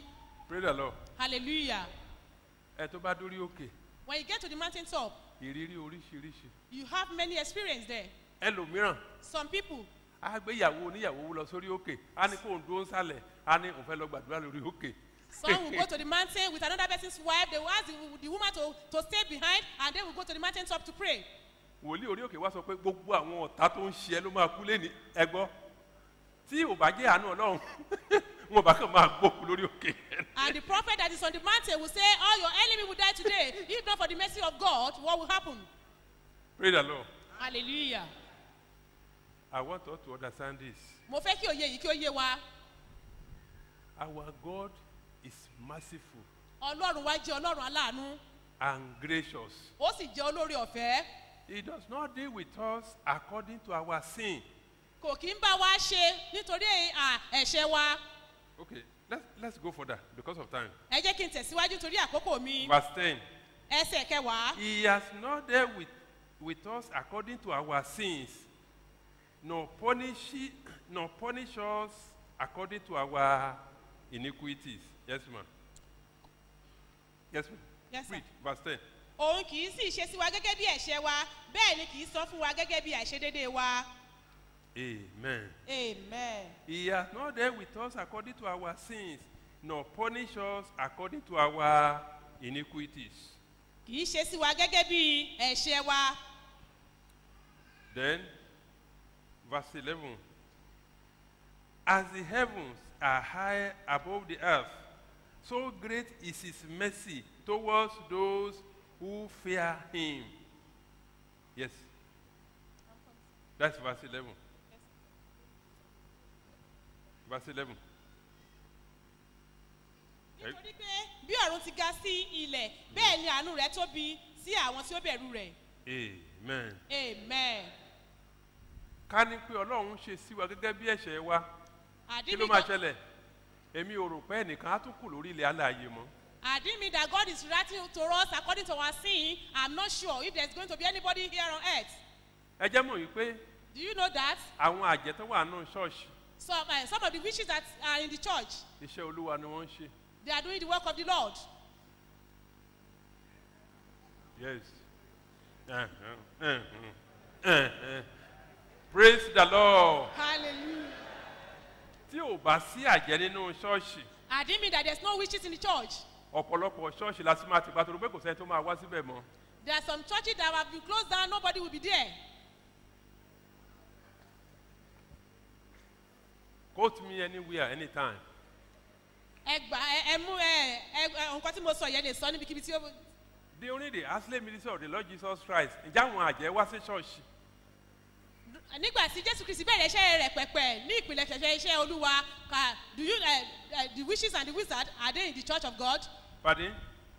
Speaker 7: pray the lord
Speaker 8: hallelujah
Speaker 7: ẹ tó bá dórí òkè
Speaker 8: when you get to the mountain top
Speaker 7: ìrírí oríṣiríṣi
Speaker 8: you have many experience there
Speaker 7: ẹlòmíràn
Speaker 8: some people
Speaker 7: á gbé ìyàwó oníyàwó lọ sórí òkè á ní kó ń dúró nsàlẹ̀ á ní òun fẹ́ lọ gbàdúrà lórí òkè.
Speaker 8: some will go to the mountain with another person's wife they will ask the, the woman to to stay behind and they will go to the mountain top to pray
Speaker 7: wòlíì orí òkè wá sọ pé gbogbo àwọn ọ̀tá tó ń ṣe ẹ ló máa kú lẹ́ni ẹgbọ́ tí ò bá jẹ́ àánú ọlọ́run wọn bá kàn máa gbókù lórí òkè.
Speaker 8: and the prophet that is on the mountain will say all your enemy will die today if not for the mercy of god what will happen
Speaker 7: pray the lord
Speaker 8: hallelujah
Speaker 7: i want us to understand this
Speaker 8: mo fẹ́ kí òye yìí kí ó yé wa
Speaker 7: our god is merciful
Speaker 8: ọlọ́run wa jẹ́ ọlọ́run aláàánú
Speaker 7: and gracious
Speaker 8: ó sì jẹ́ olórí ọ̀fẹ́
Speaker 7: he does not deal with us according to our sin
Speaker 8: kò kí ń bá wa ṣe nítorí à, ẹ̀ṣẹ̀ wa
Speaker 7: okay let's let's go for that because of time
Speaker 8: ẹ jẹ́ kí n tẹ̀síwájú torí àkókò mi
Speaker 7: verse ten
Speaker 8: ẹsẹ̀ kẹwàá
Speaker 7: he has not dealt with with us according to our sins nor punish nor punish us according to our iniquities yes ma yes ma
Speaker 8: Yes, sir.
Speaker 7: read verse ten
Speaker 8: òun kì í sì ṣe sí wa gẹ́gẹ́ bí ẹ̀ṣẹ̀ wa bẹ́ẹ̀ ni kì í sọ fún wa gẹ́gẹ́ bí àìṣedédé wa
Speaker 7: amen.
Speaker 8: amen.
Speaker 7: He has not dealt with us according to our sins, nor punish us according to our iniquities.
Speaker 8: kì í ṣe sí wa gẹ́gẹ́ bí ẹ̀ṣẹ̀ wa
Speaker 7: Then, verse 11 As the heavens are high above the earth, so great is his mercy towards those who fear him. Yes. That's verse 11. Verse 11.
Speaker 8: nítorí pé bí ọ̀run ti ga sí ilẹ̀ bẹ́ẹ̀ ni àánú rẹ̀ tóbi sí àwọn tí ó bẹ̀rù rẹ̀
Speaker 7: Amen.
Speaker 8: amen.
Speaker 7: ká ní pé ọlọ́run ṣe sí wa gẹ́gẹ́ bí ẹ̀ṣẹ̀ wa kí ló
Speaker 8: àdínmí
Speaker 7: máa
Speaker 8: that-
Speaker 7: ṣẹlẹ̀ èmi ò rò pé ẹnìkan á tún kù lórí ilẹ̀ alààyè mọ́
Speaker 8: àdínmí that God is writing to us according to our sin I'm not sure if there is going to be anybody here on earth
Speaker 7: ẹ jẹ́ mọ̀ wípé
Speaker 8: do you know that
Speaker 7: àwọn àjẹ́ tó wà nù ṣọ́ọ̀ṣì
Speaker 8: some uh, some of the witches that are in the church
Speaker 7: iṣẹ́ olúwa ni wọ́n ń ṣe
Speaker 8: they are doing the work of the Lord
Speaker 7: yes Eh, eh, eh, eh, eh. praise the lord
Speaker 8: hallelujah
Speaker 7: tí ò bá sí àjẹ́ nínú ṣọ́ọ̀ṣì
Speaker 8: àdínmí that there is no witches in the church
Speaker 7: ọ̀pọ̀lọpọ̀ ṣọ́ọ̀ṣì la sì máa ti pàtó pé kò sẹ́ni tó máa wá síbẹ̀ mọ́
Speaker 8: there are some churches that have been closed down nobody will be there
Speaker 7: quote me anywhere anytime
Speaker 8: ẹ gbà ẹ ẹ mú ẹ ẹ ẹ, nǹkan tí mo sọ yẹn lè sọ níbikíbi tí ó
Speaker 7: the only the asle ministry of the lord jesus christ ǹjẹ́ àwọn àjẹ́ wá sí ṣọ́ọ̀ṣì
Speaker 8: nígbà tí jésù kristi bẹ̀rẹ̀ iṣẹ́ rẹ̀ pẹ̀pẹ̀ ní ìpìlẹ̀ ṣẹ̀ṣẹ̀ iṣẹ́ olúwa ka do you uh, uh, the witches and the wizards are they in the church of god
Speaker 7: pardon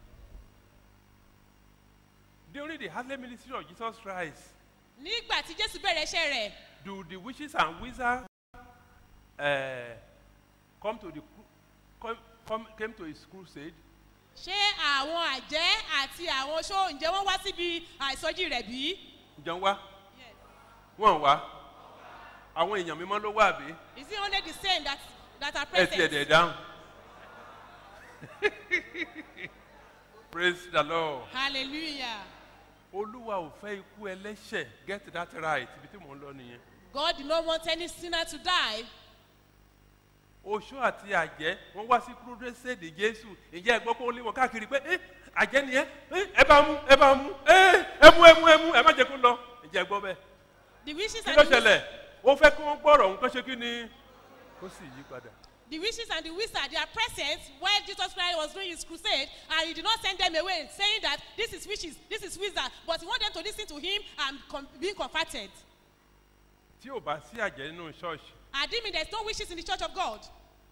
Speaker 7: the only the asle ministry of jesus christ
Speaker 8: nígbà tí jésù bẹ̀rẹ̀ iṣẹ́ rẹ̀
Speaker 7: do the witches and wizards uh, come to the cru- come, come came to his crusade
Speaker 8: ṣé àwọn àjẹ́ àti àwọn oṣó ǹjẹ́ wọ́n wá síbi àìsọjí rẹ̀ bí?
Speaker 7: ǹjẹ́ ń wá wọ́n wá àwọn èèyàn mímọ́ ló wà bí
Speaker 8: is it only the same that that are
Speaker 7: ẹ ti ẹ̀dẹ̀
Speaker 8: present?
Speaker 7: dáhùn praise the lord
Speaker 8: hallelujah
Speaker 7: olúwa ò fẹ́ ikú ẹlẹ́ṣẹ̀ get that right ibi tí mò ń lọ nìyẹn
Speaker 8: god did not want any sinner to die
Speaker 7: oṣó àti àjẹ́ wọ́n wá sí crusade jésù ìjẹ́ ẹ̀gbọ́n kó lé wọn káàkiri pé ẹ àjẹ́ ni ẹ ẹ ẹ bá mú ẹ bá mú ẹ ẹ mú ẹ mú ẹ mú ẹ má jẹ́ kó lọ ìjẹ́ ẹ̀gbọ́n bẹ́ẹ̀
Speaker 8: the wishes
Speaker 7: kí
Speaker 8: and
Speaker 7: ló
Speaker 8: the
Speaker 7: ṣẹlẹ̀ ó fẹ́ kí wọ́n gbọ́rọ̀ òun kán ṣe kí ni ó sì yí padà.
Speaker 8: The witches and the wizards, they are present when Jesus Christ was doing his crusade, and he did not send them away saying that this is witches, this is wizard, but he want them to listen to him and com- being converted.
Speaker 7: tí ò bá sí àjẹ́ nínú ṣọ́ọ̀ṣì
Speaker 8: I didn't mean there's no witches in the church of God.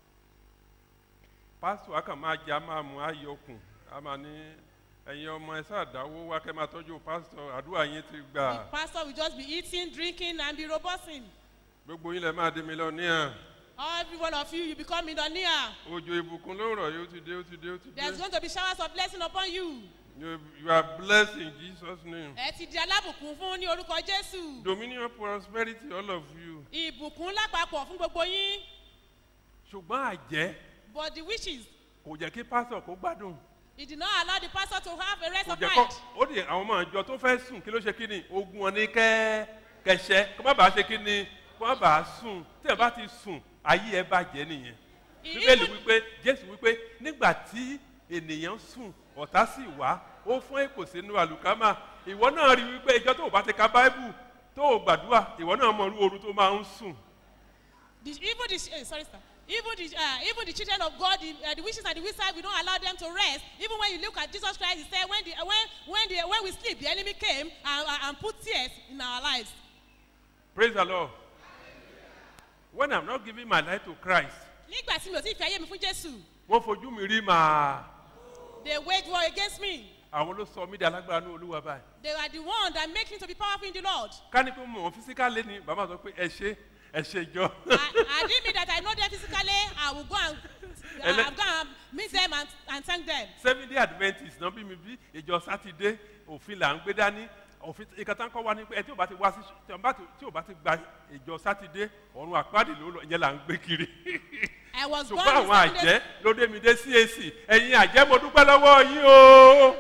Speaker 7: pásítọ̀ á kàn máa jẹ á máa mú ayọkùn á máa ní ẹ̀yin ọmọ ẹ sáà dáwó wá kẹ́ máa tọ́jú pásítọ̀ àdúrà yín ti gbà
Speaker 8: The pastor will just be eating, drinking, and be robusting.
Speaker 7: gbogbo yín lẹ máa di mílíọ̀nìyà
Speaker 8: Every one of you, you become millionaire.
Speaker 7: òjò ìbùkún ló rọ̀ yóò ti dé ó ti dé ó ti dé
Speaker 8: There's going to be showers of blessing upon you.
Speaker 7: you you are blessed in jesus name
Speaker 8: Ẹ ti di alábùkún fún ní orúkọ Jésù.
Speaker 7: dominion prosperity all of you
Speaker 8: Ìbùkún lápapọ̀ fún gbogbo yín.
Speaker 7: ṣùgbọ́n àjẹ́
Speaker 8: But the witches,
Speaker 7: kò kò jẹ́ kí pásítọ̀ kó gbádùn
Speaker 8: He did not allow the pastor to have a rest
Speaker 7: kò
Speaker 8: of
Speaker 7: jẹ́ kọ́
Speaker 8: mind.
Speaker 7: ó di àwọn ọmọ àjọ tó fẹ́ sùn kí ló ṣe kí ni ogun wọn ní kẹ́ kẹsẹ́ kó má bàa ṣe kí ni kó má bàa sùn tí ẹ bá ti sùn ayé ẹ bàjẹ́ nìyẹn bíbélì
Speaker 8: Even,
Speaker 7: wípé jésù wípé nígbà tí ènìyàn sùn ọ̀tá sì wá ó fún èkó sínú àlùkámà ìwọ náà rí wípé ìjọ tó o bá ti ka báíbù tó o gbàdúrà ìwọ náà mọ irú ooru tó máa ń sùn
Speaker 8: the, even the, eh, sorry, sir. Even the, uh, even the children of God, the, uh, the witches and the wizards, we don't allow them to rest. Even when you look at Jesus Christ, he said, when, the, uh, when, when, the, when we sleep, the enemy came and, uh, and put tears in our lives.
Speaker 7: praise the lord when i'm not giving my life to christ
Speaker 8: Nígbà tí mi ò tí ì fi ayé mi fún Jésù,
Speaker 7: wọ́n fojú mi rí màá
Speaker 8: they wage war against me.
Speaker 7: àwọn ló sọ mí di alágbára ní olúwa báyìí
Speaker 8: They are the one that make me to be powerful in the Lord.
Speaker 7: ká ní pé mo mọ̀ physically ni bàbá sọ pé ẹ ṣe ẹ ṣe jọ
Speaker 8: I, I didn't mean that I know them physically. I will go and,
Speaker 7: Ele-
Speaker 8: I'll go and meet them and, and thank them.
Speaker 7: seven day adventist náà bí mi bí ìjọ sátidé òfin là ń gbé dání òfin ìkàtà ń kọ́ wa ní pé ẹ tí ò bá ti wá sí tí ò bá ti- tí ò bá ti gba ìjọ sátidé ọ̀run àpáàdé ló lọ ìyẹn là ń gbé kiri
Speaker 8: I was born
Speaker 7: ṣùgbọ́n
Speaker 8: in
Speaker 7: àwọn
Speaker 8: Sunday-
Speaker 7: àjẹ́ ló dé mi dé cac ẹ̀yin àjẹ́ mo dúpẹ́ lọ́wọ́ yín o.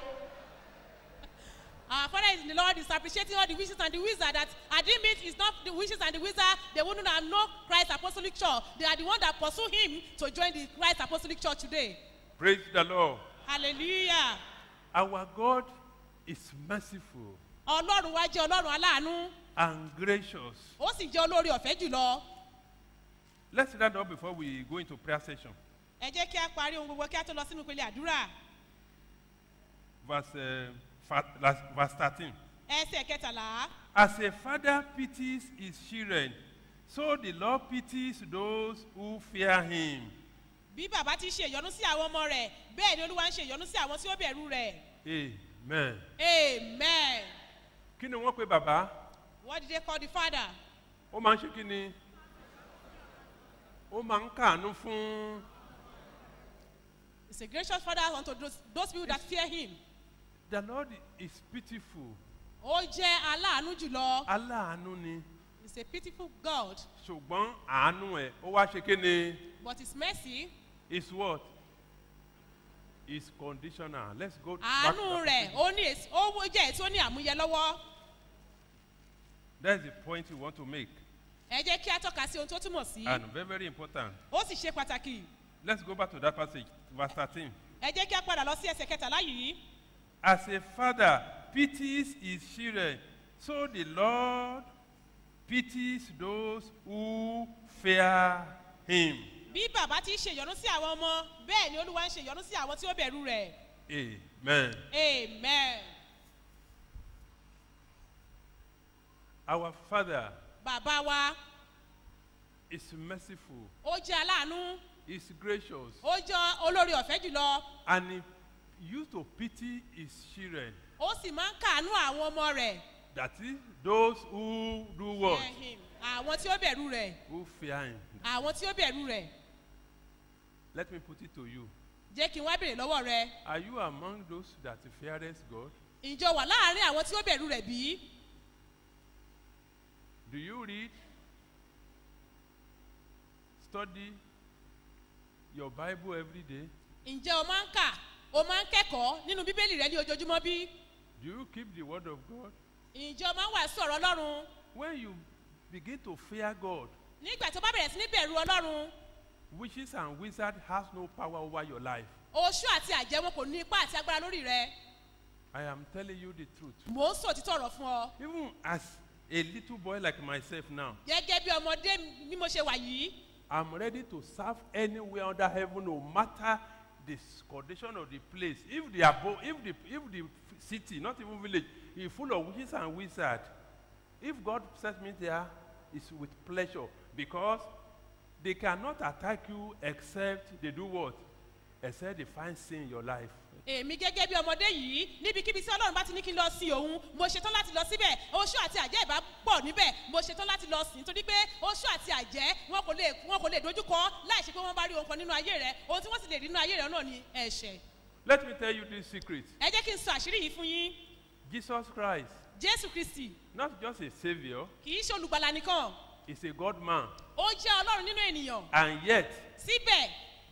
Speaker 8: Our Father is in the Lord is appreciating all the wishes and the wizard that I didn't mean it's not the wishes and the wizard. They wouldn't have known Christ Apostolic Church. They are the one that pursue him to join the Christ Apostolic Church today.
Speaker 7: praise the lord
Speaker 8: Hallelujah.
Speaker 7: our god is merciful
Speaker 8: Ọlọ́run wá jẹ́ Ọlọ́run aláàánú.
Speaker 7: and gracious
Speaker 8: Ó sì jẹ́ olórí ọ̀fẹ́ jùlọ.
Speaker 7: let's stand up before we go into prayer session
Speaker 8: Ẹ jẹ́ kí a parí ohun gbogbo kí a tó lọ sínú ìpele àdúrà.
Speaker 7: verse uh, fa- last, verse thirteen.
Speaker 8: Ẹsẹ̀ kẹtàlá.
Speaker 7: As a father pities his children, so the Lord pities those who fear him.
Speaker 8: Bí bàbá ti ṣe ìyọnu sí àwọn ọmọ rẹ̀, bẹ́ẹ̀ ni Olúwa ń ṣe ìyọnu sí àwọn tí ó bẹ̀rù rẹ̀.
Speaker 7: Amen.
Speaker 8: Amen.
Speaker 7: Kí ni wọ́n pe bàbá?
Speaker 8: What did they call the father?
Speaker 7: Ó máa ń ṣe kí ni? Ó máa ń kàánú fún.
Speaker 8: He's a gracious father unto those, those people that fear him.
Speaker 7: The Lord is pitiful.
Speaker 8: Ó jẹ́ aláàánú jùlọ.
Speaker 7: Aláàánú ni.
Speaker 8: He's a pitiful God.
Speaker 7: Ṣùgbọ́n àánú ẹ̀ ó wá ṣe kí ni?
Speaker 8: But his mercy,
Speaker 7: Is what? Is conditional. Let's go back to
Speaker 8: àánú
Speaker 7: that
Speaker 8: rẹ̀, ó ní èsì, ó jẹ́ èsì ó ní àmúyẹ lọ́wọ́.
Speaker 7: That's the point you want to make.
Speaker 8: Ẹ jẹ́ kí a tọ́ka sí ohun tó túmọ̀ sí.
Speaker 7: And very, very important.
Speaker 8: Ó sì ṣe pàtàkì.
Speaker 7: Let's go back to that passage, verse 13.
Speaker 8: Ẹ jẹ́ kí a padà lọ sí ẹsẹ̀ kẹtàlá yìí.
Speaker 7: As a father pities his children, so the Lord pities those who fear him.
Speaker 8: Bí bàbá ti ṣe ìyọnu sí àwọn ọmọ, bẹ́ẹ̀ ni Olúwa ń ṣe ìyọnu sí àwọn tí ó bẹ̀rù rẹ̀.
Speaker 7: Amen.
Speaker 8: Amen.
Speaker 7: Our Father
Speaker 8: Bàbá wa,
Speaker 7: is merciful,
Speaker 8: ó jẹ́ aláàánú,
Speaker 7: is gracious,
Speaker 8: ó jẹ́ olórí ọ̀fẹ́ jùlọ.
Speaker 7: and he used to pity his children.
Speaker 8: Ó sì máa ń kàánú àwọn ọmọ rẹ̀.
Speaker 7: That is, those who do what?
Speaker 8: Fear him. Àwọn tí ó bẹ̀rù rẹ̀.
Speaker 7: Who fear him.
Speaker 8: Àwọn tí ó bẹ̀rù rẹ̀.
Speaker 7: Let me put it to you.
Speaker 8: Jẹ́ kí n wá bèrè lọ́wọ́ rẹ.
Speaker 7: Are you among those that feareth God?
Speaker 8: Ìjọ wà láàárín àwọn tí ó bẹ̀rù rẹ̀ bí?
Speaker 7: Do you read, study your Bible every day?
Speaker 8: Ǹjẹ́ o máa ń kà? O máa ń kẹ́kọ̀ọ́ nínú Bíbélì rẹ ní ojoojúmọ́ bí?
Speaker 7: Do you keep the word of God?
Speaker 8: Ǹjẹ́ o máa ń wàásù ọ̀rọ̀ Ọlọ́run?
Speaker 7: When you begin to fear God,
Speaker 8: Nígbà tó bá bẹ̀rẹ̀ sí ní bẹ̀rù Ọlọ́run,
Speaker 7: witches and wizards has no power over your life.
Speaker 8: oṣù àti àjẹ́ wọn kò ní ipá àti agbára lórí rẹ.
Speaker 7: I am telling you the truth.
Speaker 8: Mò ń sọ òtítọ́ ọ̀rọ̀ fún ọ.
Speaker 7: Even as a little boy like myself now,
Speaker 8: Gẹ́gẹ́ bí ọmọdé bí mo ṣe wà yìí,
Speaker 7: I'm ready to serve anywhere under heaven, no matter the condition of the place. If the abo- if the if the city, not even village, is full of witches and wizards, if God sets me there, it's with pleasure because they cannot attack you except they do what? Except they find sin in your life.
Speaker 8: èmi gẹ́gẹ́ bí ọmọdé yìí níbikíbi tí Ọlọ́run bá ti ní kí n lọ sin òun, mo ṣetán láti lọ síbẹ̀. Oṣù àti àjẹ́ ìbá pọ̀ níbẹ̀, mo ṣetán láti lọ sìn torí pé oṣù àti àjẹ́ wọn kò lè wọn kò lè dojúkọ láì ṣe pé wọ́n bá rí ohun kan nínú ayé rẹ. Ohun tí wọ́n sì lè rí nínú ayé rẹ náà ni ẹ̀ṣẹ̀.
Speaker 7: Let me tell you this secret.
Speaker 8: Ẹ jẹ́ kí n sọ àṣírí yìí fún yín.
Speaker 7: Jesus Christ,
Speaker 8: Jésù Kristì
Speaker 7: not just a savior,
Speaker 8: kì í ṣe olùgbàlà nìkan.
Speaker 7: is a God man.
Speaker 8: Ó jẹ́ Ọlọ́run nínú ènìyàn.
Speaker 7: And yet,
Speaker 8: Síbẹ̀,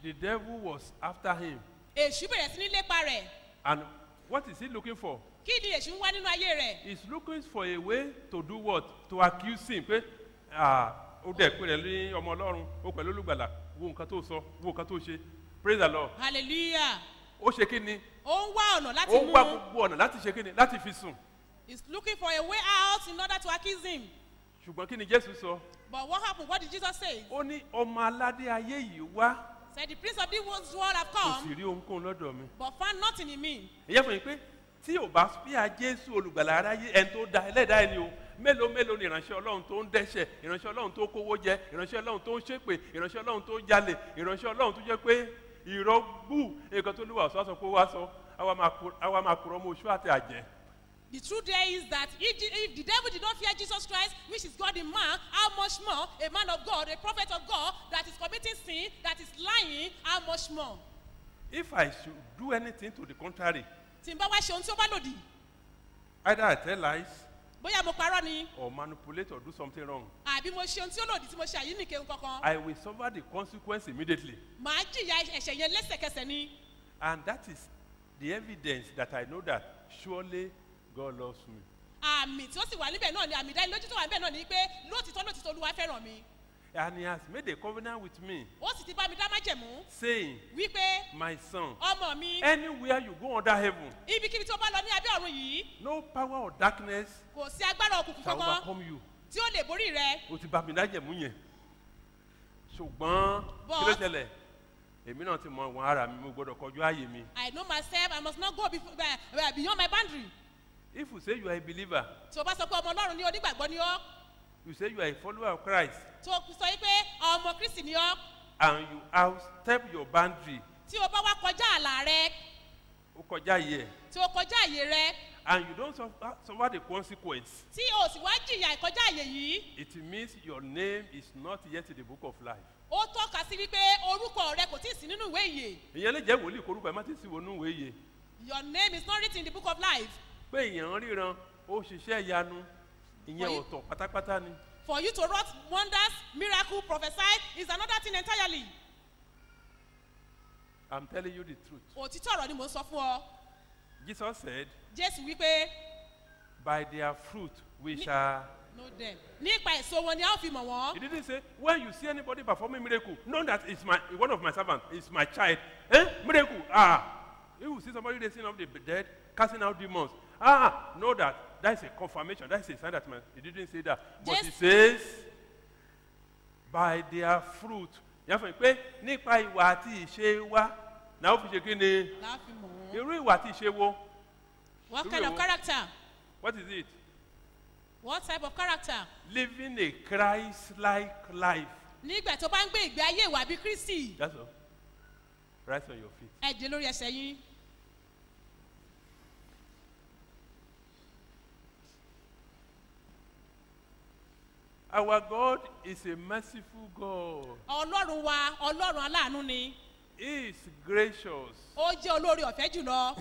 Speaker 7: the devil was after him.
Speaker 8: èṣù bẹ̀rẹ̀ sí ní lépa rẹ̀
Speaker 7: And what is he looking for?
Speaker 8: kí ni èṣù ń wá nínú ayé rẹ̀
Speaker 7: He's looking for a way to do what? To accuse him. Pé ah ó dẹ̀ pé rẹ̀ ní ọmọ ọlọ́run ó pẹ̀lú olùgbàlà wo nǹkan tó sọ wo nǹkan tó ṣe praise the lord.
Speaker 8: hallelujah
Speaker 7: Ó ṣe kí ni?
Speaker 8: ó ń wá ọ̀nà láti
Speaker 7: Ó
Speaker 8: mú
Speaker 7: wá gbogbo ọ̀nà láti ṣe kí ni? Láti fi sùn.
Speaker 8: he's looking for a way out in order to accuse him
Speaker 7: Ṣùgbọ́n kí ni Jésù sọ?
Speaker 8: but what happened what did jesus say
Speaker 7: Ó ní ọmọ aládé ayé yìí wá
Speaker 8: said the prince of this world have
Speaker 7: kò sì
Speaker 8: come
Speaker 7: rí ohunkóhun lọ́dọ̀ mi.
Speaker 8: but found nothing in me
Speaker 7: ìyẹn fún mi pé tí ò bá fíà jésù olùgbàlà aráyé ẹni tó da ẹlẹ́dàá ẹni o mélòó mélòó ni ìránṣẹ́ ọlọ́run tó ń dẹ́ṣẹ̀ ìránṣẹ́ ọlọ́run tó kówó jẹ ìránṣẹ́ ọlọ́run tó ń ṣépè ìránṣẹ́ ọlọ́run tó jalè ìránṣẹ́ ọlọ́run tó jẹ́ pé ìrọ́gbù nǹkan tó lùwà ọ̀sán sọ pé wá sọ àwa máa kú- àwa máa kúrọ́ mọ́ oṣù àti àjẹ́
Speaker 8: the truth there is that if, the- if the devil did not fear jesus christ which is god in man how much more a man of god a prophet of god that is committing sin that is lying how much more
Speaker 7: if i should do anything to the contrary
Speaker 8: tí n bá wá ṣe ohun tí ó bá lòdì
Speaker 7: either i tell lies
Speaker 8: bóyá mo parọ́ ni
Speaker 7: or manipulate or do something wrong
Speaker 8: àbí mo ṣe ohun tí ó lòdì tí mo ṣe àyíníke kankan
Speaker 7: i will suffer the consequence immediately
Speaker 8: màá jìyà ẹ̀ṣẹ̀ yẹn lẹ́sẹ̀kẹsẹ̀ ni
Speaker 7: and that is the evidence that i know that surely god loves me.
Speaker 8: àmì tí ó sì wà níbẹ̀ náà ni àmì ìdánilójú tó wà níbẹ̀ náà ni pé lóòtítọ́ lóòtítọ́ olúwa fẹ́ràn mi
Speaker 7: And he has made a covenant with me,
Speaker 8: ó sì ti bá mi dá májẹ̀mú
Speaker 7: saying,
Speaker 8: wípé
Speaker 7: My son,
Speaker 8: ọmọ mi
Speaker 7: anywhere you go under heaven,
Speaker 8: ibikíbi tí ó bá lọ ní abẹ́ ọ̀run yìí
Speaker 7: no power or darkness
Speaker 8: kò sí agbára òkùnkùn
Speaker 7: shall
Speaker 8: kankan
Speaker 7: overcome you.
Speaker 8: tí ó lè borí rẹ
Speaker 7: O ti bá mi dájẹ̀mú yẹn. Ṣùgbọ́n kí ló
Speaker 8: But-
Speaker 7: ṣẹlẹ̀? Èmi náà ti mọ ìwọ̀n ara mi, mo gbọ́dọ̀ kọjú ààyè mi.
Speaker 8: i know myself i must not go before, uh, beyond my boundary
Speaker 7: If you say you are a believer,
Speaker 8: tí o bá sọ pé ọmọ ọlọ́run ní onígbàgbọ́ ni ọ́
Speaker 7: you say you are a follower of Christ,
Speaker 8: tí o sọ yí pé ọmọ kristi ni ọ́
Speaker 7: and you outstep your boundary,
Speaker 8: tí o bá wá kọjá àlà rẹ
Speaker 7: ó kọjá yìí ẹ̀,
Speaker 8: tí o kọjá àyè rẹ
Speaker 7: and you don't suffer, suffer the consequence,
Speaker 8: tí o sì wá jìyà ìkọjá àyè yìí
Speaker 7: it means your name is not yet in the book of life.
Speaker 8: ó tọ́ka sí wípé orúkọ rẹ kò tí ì sí nínú ìwé ìyè
Speaker 7: ìyẹn lè jẹ́ wòlíì korúkọ ẹ̀ má ti sí wọnú ìwé yìí
Speaker 8: your name is not written in the book of life
Speaker 7: pé èèyàn ríran ó ṣiṣẹ́ ìyanu ìyẹn
Speaker 8: Wọ́n-
Speaker 7: ọ̀tọ̀ pátápátá ni
Speaker 8: for you to wrought wonders miracle prophesy is another thing entirely
Speaker 7: i'm telling you the truth
Speaker 8: òtítọ́ ọ̀rọ̀ ni mò ń sọ fún ọ
Speaker 7: jesus said
Speaker 8: jésù wípé
Speaker 7: by their fruit we
Speaker 8: Ni-
Speaker 7: shall
Speaker 8: know them nípa èso wọn ni a ó fi mọ̀
Speaker 7: he
Speaker 8: wọ́n
Speaker 7: didn't say when you see anybody performing miracle know that it's my one of my servants it's my child eh miracle ah if you see somebody raising up the dead casting out demons ah know that that is a confirmation that is a sign that my he didn't say that but he
Speaker 8: Yes.
Speaker 7: says by their fruit yẹn fún mi pé nípa ìwà àti ìṣe wa náà ó fi ṣe kí ni
Speaker 8: la á fi mọ̀ wọ́n.
Speaker 7: irú ìwà àti ìṣe wo
Speaker 8: what
Speaker 7: Irú
Speaker 8: kind of
Speaker 7: èwo?
Speaker 8: character
Speaker 7: what is it
Speaker 8: what type of character
Speaker 7: living a christ-like life
Speaker 8: nígbà tó bá ń gbé ìgbé ayé ìwà bíi kristi
Speaker 7: that's all rise on your feet.
Speaker 8: ẹ dé lórí ẹsẹ̀ yín
Speaker 7: Our God is a merciful God.
Speaker 8: ọlọ́run wa ọlọ́run aláàánú ni
Speaker 7: He is gracious.
Speaker 8: ó jẹ́ olórí ọ̀fẹ́ jùlọ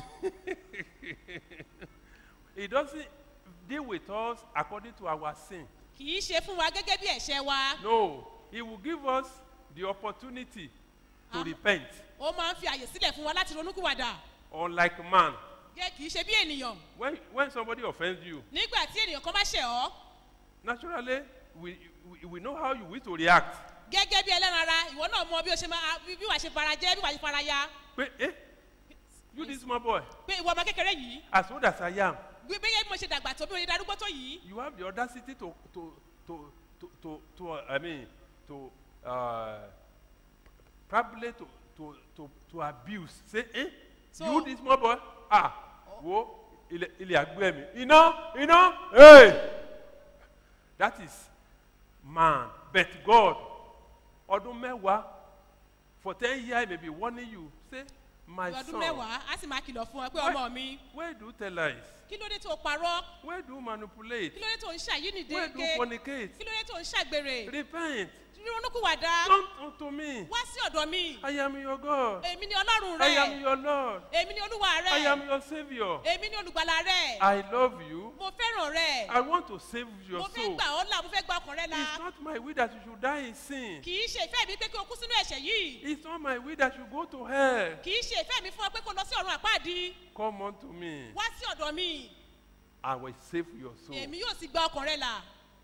Speaker 7: He doesn't deal with us according to our sin.
Speaker 8: kì í ṣe fún wa gẹ́gẹ́ bí ẹ̀ṣẹ̀ wa
Speaker 7: No, He will give us the opportunity to
Speaker 8: Ah.
Speaker 7: repent.
Speaker 8: ó máa ń fi àyè sílẹ̀ fún wa láti ronúkúwàdà
Speaker 7: Unlike man,
Speaker 8: gẹ́ kì í ṣe bí ènìyàn
Speaker 7: when, when somebody offends you,
Speaker 8: nígbà tí ènìyàn kan bá ṣẹ̀ ọ́
Speaker 7: naturally we, we, we know how you wish to react.
Speaker 8: gẹ́gẹ́ bí ẹlẹ́ran ara ìwọ náà mọ bí o ṣe máa bí bí wàá ṣe fara jẹ́ bí wàá ṣe fara ya
Speaker 7: Pé, eh, you this small boy,
Speaker 8: pé ìwọ ọmọ kékeré yìí
Speaker 7: as old as I am,
Speaker 8: bí bí mo ṣe dàgbà tó bí mo ṣe darúgbó tó yìí
Speaker 7: you have the audacity to to to to to, to uh, I mean to uh, probably to to to to abuse say eh
Speaker 8: So-
Speaker 7: you this small boy ah wo ilẹ̀ ilẹ̀ àgbẹ̀ mi iná iná hey that is man but God ọdún mẹ́wàá for ten years he may be warning you say my
Speaker 8: ọdún
Speaker 7: son
Speaker 8: mẹ́wàá á sì máa kìlọ̀ fún ọ pé
Speaker 7: Why-
Speaker 8: ọmọ mi
Speaker 7: where do you tell lies
Speaker 8: kí ló dé tó parọ́
Speaker 7: where do you manipulate
Speaker 8: kí ló dé tó ń ṣàyínìde
Speaker 7: where do you fornicate
Speaker 8: kí ló dé tó ń ṣàgbèrè
Speaker 7: repent
Speaker 8: ronúkúwàdà
Speaker 7: Come unto me.
Speaker 8: wá sí ọ̀dọ̀ mi
Speaker 7: I am your God.
Speaker 8: èmi ni ọlọ́run
Speaker 7: I am
Speaker 8: rẹ
Speaker 7: your Lord.
Speaker 8: èmi ni olúwa
Speaker 7: I am
Speaker 8: rẹ
Speaker 7: your Savior.
Speaker 8: èmi ni olùgbàlà rẹ
Speaker 7: I love you.
Speaker 8: mo fẹ́ràn rẹ
Speaker 7: I want to save your
Speaker 8: mo fẹ́
Speaker 7: soul.
Speaker 8: gbà ọ́ là mo fẹ́ gba ọkàn rẹ la
Speaker 7: It's not my will that you should die in sin.
Speaker 8: kì í ṣe ìfẹ́ mi pé kí o kú sínú ẹ̀ṣẹ̀ yìí
Speaker 7: It's not my will that you go to hell.
Speaker 8: kì í ṣe ìfẹ́ mi fún ọ pé kó lọ sí ọ̀run àpáàdì
Speaker 7: Come unto me.
Speaker 8: wá sí ọ̀dọ̀ mi
Speaker 7: I will save your soul.
Speaker 8: èmi yóò sì gba ọkàn rẹ là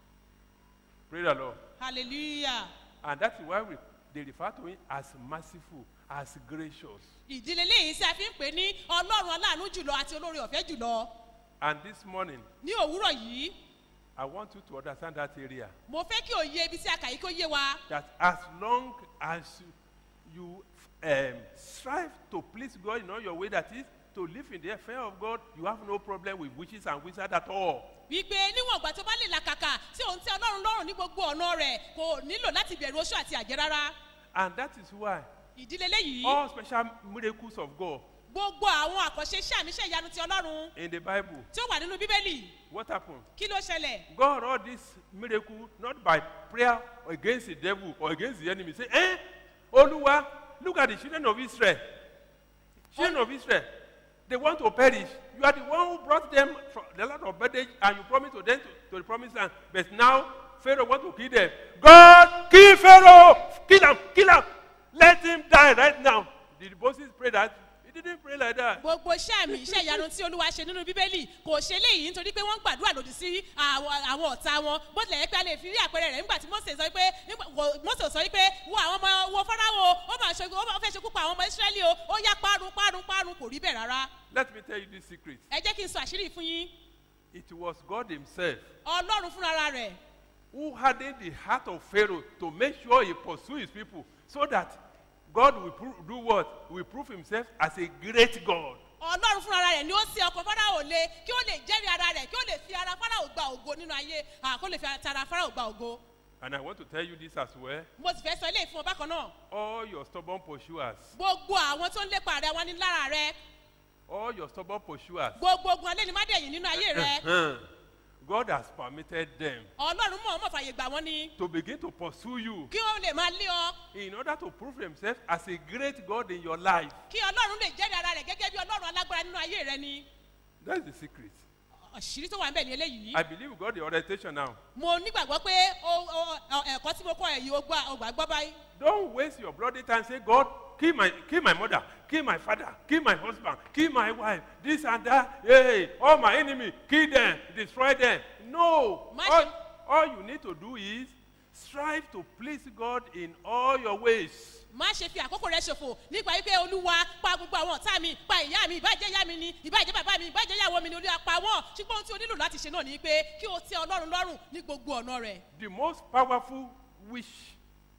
Speaker 7: Praise the Lord.
Speaker 8: hallelujah
Speaker 7: And that's why we, they refer to him as merciful, as gracious.
Speaker 8: ìdílé léyìí tí a fi ń pè ní ọlọ́run aláàánú jùlọ àti olórí ọ̀fẹ́ jùlọ
Speaker 7: And this morning,
Speaker 8: ní òwúrọ̀ yìí
Speaker 7: I want you to understand that area.
Speaker 8: mo fẹ́ kí òye ibi tí a kà yìí kó yé wa
Speaker 7: That as long as you um, strive to please God in all your way, that is, to live in the fear of God, you have no problem with witches and wizards at all.
Speaker 8: wípé níwọ̀n ìgbà tó bá lè làkàkà tí òun tẹ ọlọ́run lọ́rùn ní gbogbo ọ̀nà rẹ̀ kò nílò láti bẹ̀rù oṣù àti àjẹ́ rárá
Speaker 7: And that is why
Speaker 8: ìdílé léyìí
Speaker 7: all special miracles of God
Speaker 8: gbogbo àwọn àkànṣe iṣẹ́ àmì iṣẹ́ ìyanu ti ọlọ́run
Speaker 7: in the Bible,
Speaker 8: tí ó wà nínú bíbélì
Speaker 7: what happened?
Speaker 8: kí ló ṣẹlẹ̀
Speaker 7: God all this miracle not by prayer against the devil or against the enemy. Say, eh? Oluwa, look at the children of Israel. Children of Israel, they want to perish. You are the one who brought them from the land of bondage and you promised to them to, to the promised land. But now Pharaoh want to kill them. God, kill Pharaoh! Kill him! Kill him! Let him die right now. Did Moses pray that? He didn't pray like that.
Speaker 8: gbogbo iṣẹ́ àmì iṣẹ́ ìyanu tí olúwa ṣe nínú bíbélì kò ṣe léyìí nítorí pé wọ́n ń gbàdúrà lòdì sí àwọn àwọn ọ̀tá wọn bó tilẹ̀ yẹ pé a lè fi rí àpẹẹrẹ rẹ̀ nígbà tí mose sọ pé nígbà- wò- mose sọ pé wo àwọn ọmọ wo fọ́nráwò ó máa ṣe ó máa fẹ́ ṣekú pa àwọn ọmọ israẹli o ó yá parun parun parun kò rí bẹ́ẹ̀ rárá
Speaker 7: Let me tell you this secret.
Speaker 8: ẹ jẹ́ kí n sọ àṣírí fún yín
Speaker 7: It was God Himself
Speaker 8: ọlọ́run fúnra rẹ̀
Speaker 7: who hardened the heart of Pharaoh to make sure he pursue his people so that God will pro- do what? Will prove himself as a great God.
Speaker 8: ọlọ́run fúnra rẹ̀ ni ó ṣe ọkọ̀ fáráò lé kí ó lè jẹ́rìí ara rẹ̀ kí ó lè fi ara fáráò gba ògo nínú ayé à, kó lè fi ara fáráò gba ògo
Speaker 7: And I want to tell you this as well.
Speaker 8: mo sì fẹ́ sọ ilé ìfún ọ bákan náà
Speaker 7: All your stubborn pursuers,
Speaker 8: gbogbo àwọn tó ń lépa rẹ wọn ní lára rẹ
Speaker 7: all your stubborn pursuers,
Speaker 8: gbogbo ogun alẹ́ ni má dẹ̀yìn nínú ayé rẹ
Speaker 7: God has permitted them
Speaker 8: ọlọ́run mọ̀ ọmọ fàyè gbà wọ́n ni
Speaker 7: to begin to pursue you
Speaker 8: kí wọ́n lè máa lé ọ
Speaker 7: in order to prove themselves as a great God in your life.
Speaker 8: kí ọlọ́run lè jẹ́rìí ara rẹ̀ gẹ́gẹ́ bí ọlọ́run alágbára nínú ayé rẹ ni
Speaker 7: That's the secret.
Speaker 8: àṣírí tó wà ń bẹ̀ ní eléyìí
Speaker 7: I believe we got the orientation now.
Speaker 8: mo nígbàgbọ́ pé o- o- ọ- ẹ̀kọ́ tí mo kọ́ ẹ̀ yìí ó gbà ó gbà gbọ́ báyìí
Speaker 7: Don't waste your bloody time. Say, God, kill my, kill my mother, kill my father, kill my husband, kill my wife, this and that. Hey, all my enemy, kill them, destroy them. No.
Speaker 8: My-
Speaker 7: All, all you need to do is strive to please God in all your ways.
Speaker 8: má ṣe fi àkókò rẹ ṣòfò nípa wípé olúwa pa gbogbo àwọn ọ̀tá mi pa ìyá mi ìbàjẹ́ ìyá mi ni ìbàjẹ́ bàbá mi ìbàjẹ́ ìyàwó mi ni olúwa pa wọ́n ṣùgbọ́n ohun tí o nílò láti ṣe náà ni pé kí o tẹ ọlọ́run lọ́rùn ní gbogbo ọ̀nà rẹ̀
Speaker 7: The most powerful wish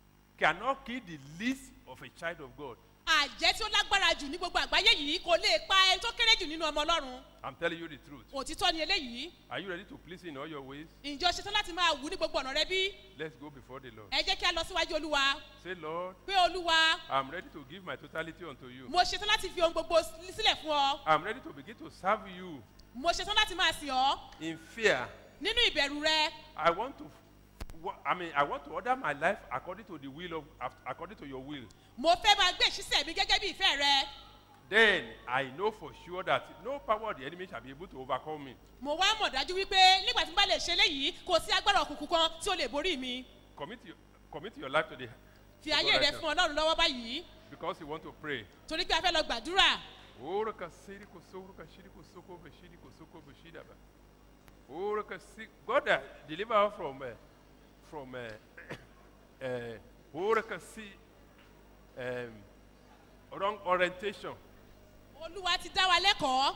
Speaker 7: cannot kill the least of a child of God.
Speaker 8: àjẹ́ tí ó lágbára jù ní gbogbo àgbáyé yìí kò lè pa ẹni tó kéré jù nínú ọmọ ọlọ́run
Speaker 7: I'm telling you the truth.
Speaker 8: òtítọ́ ni eléyìí
Speaker 7: Are you ready to please in all your ways?
Speaker 8: ìjọ ṣetán láti máa wù ní gbogbo ọ̀nà rẹ bí
Speaker 7: Let's go before the Lord.
Speaker 8: ẹ jẹ́ kí a lọ síwájú olúwa
Speaker 7: Say, Lord,
Speaker 8: pé olúwa
Speaker 7: I'm ready to give my totality unto you.
Speaker 8: mo ṣetán láti fi ohun gbogbo sílẹ̀ fún ọ
Speaker 7: I'm ready to begin to serve you
Speaker 8: mo ṣetán láti máa sìn ọ́
Speaker 7: in fear.
Speaker 8: nínú ìbẹ̀rù rẹ
Speaker 7: I want to, wa- I mean, I want to order my life according to the will of, af- according to your will.
Speaker 8: mo fẹ́ máa gbé ìṣísẹ̀ mi gẹ́gẹ́ bí ìfẹ́ rẹ
Speaker 7: Then I know for sure that no power of the enemy shall be able to overcome me.
Speaker 8: mo wá mọ̀ dájú wípé nígbà tí n bá lè ṣe léyìí kò sí agbára òkùnkùn kan tí ó lè borí mi
Speaker 7: Commit your, commit your life to the
Speaker 8: fi ayé rẹ fún ọlọ́run lọ́wọ́ báyìí
Speaker 7: because you want to pray.
Speaker 8: torí pé a fẹ́ lọ gbàdúrà
Speaker 7: Ora ka siri ko soro ka shiri ko soko be shiri ko soko be shida ba. Ora ka si God uh, deliver her from uh, from uh, uh, ora ka si um, wrong orientation.
Speaker 8: olúwa ti dá wa lẹ́kọ̀ọ́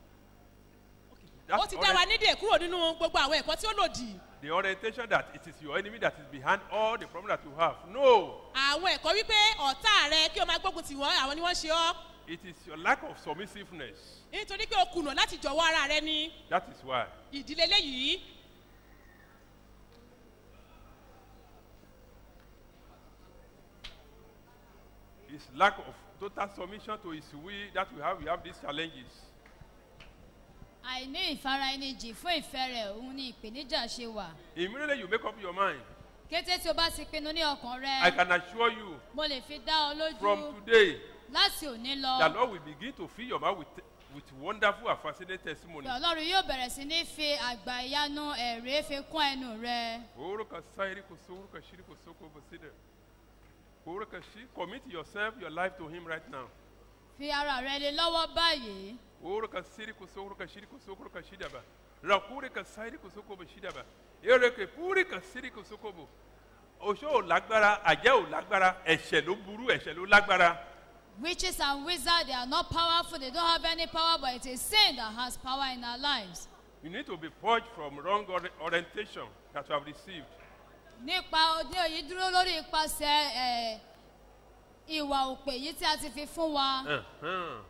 Speaker 7: That
Speaker 8: ó ti dá wa
Speaker 7: orient-
Speaker 8: nídè kúrò nínú gbogbo àwọn ẹ̀kọ́ tí ó lòdì
Speaker 7: the orientation that it is your enemy that is behind all the problem that you have. No,
Speaker 8: àwọn ẹ̀kọ́ wípé ọ̀tá rẹ kí o máa gbógun tì wọ́n àwọn ni wọ́n ṣe ọ́
Speaker 7: it is your lack of submissiveness.
Speaker 8: nítorí pé o kùnà láti jọ̀wọ́ ara rẹ ní
Speaker 7: That is why.
Speaker 8: ìdílé léyìí
Speaker 7: It's lack of total submission to his will that we have. We have these challenges.
Speaker 9: àìní ìfara ẹni jì fún ìfẹ́ rẹ̀ òun ni ìpèníjà ṣe wà
Speaker 7: Immediately you make up your mind.
Speaker 9: kété tí o bá ti pinnu ní ọkàn
Speaker 7: I
Speaker 9: rẹ
Speaker 7: can assure you
Speaker 9: mo lè fi dá ọ
Speaker 7: from
Speaker 9: lójú
Speaker 7: today,
Speaker 9: láti òní
Speaker 7: the
Speaker 9: lọ
Speaker 7: Lord will begin to fill your mouth with, with wonderful and fascinating testimony.
Speaker 9: pé ọlọ́run yóò bẹ̀rẹ̀ sí ní fi àgbà ìyanu ẹ̀rí fi kún ẹnu rẹ
Speaker 7: Oroka sairi kuso, oroka shiri kuso ko basida. Oroka shi- Commit yourself, your life to Him right now.
Speaker 9: fi ara rẹ lé lọ́wọ́ báyìí
Speaker 7: Oroka siri kuso, oroka shiri kuso, oroka shidaba. Rakure ka sairi kuso ko bashidaba. Ereke puri ka siri kuso ko bo. Oṣó ò lágbára, àjẹ́ ò lágbára, ẹ̀ṣẹ̀ ló burú, ẹ̀ṣẹ̀ ló lágbára.
Speaker 9: witches and wizards they are not powerful they don't have any power but it is sin that has power in our lives
Speaker 7: You need to be purged from wrong ori- orientation that you have received.
Speaker 9: nípa ní òyìn dúró lórí ipasẹ̀ ẹ̀, ìwà òpè yìí tí a ti fi fún wa
Speaker 7: Uh-huh.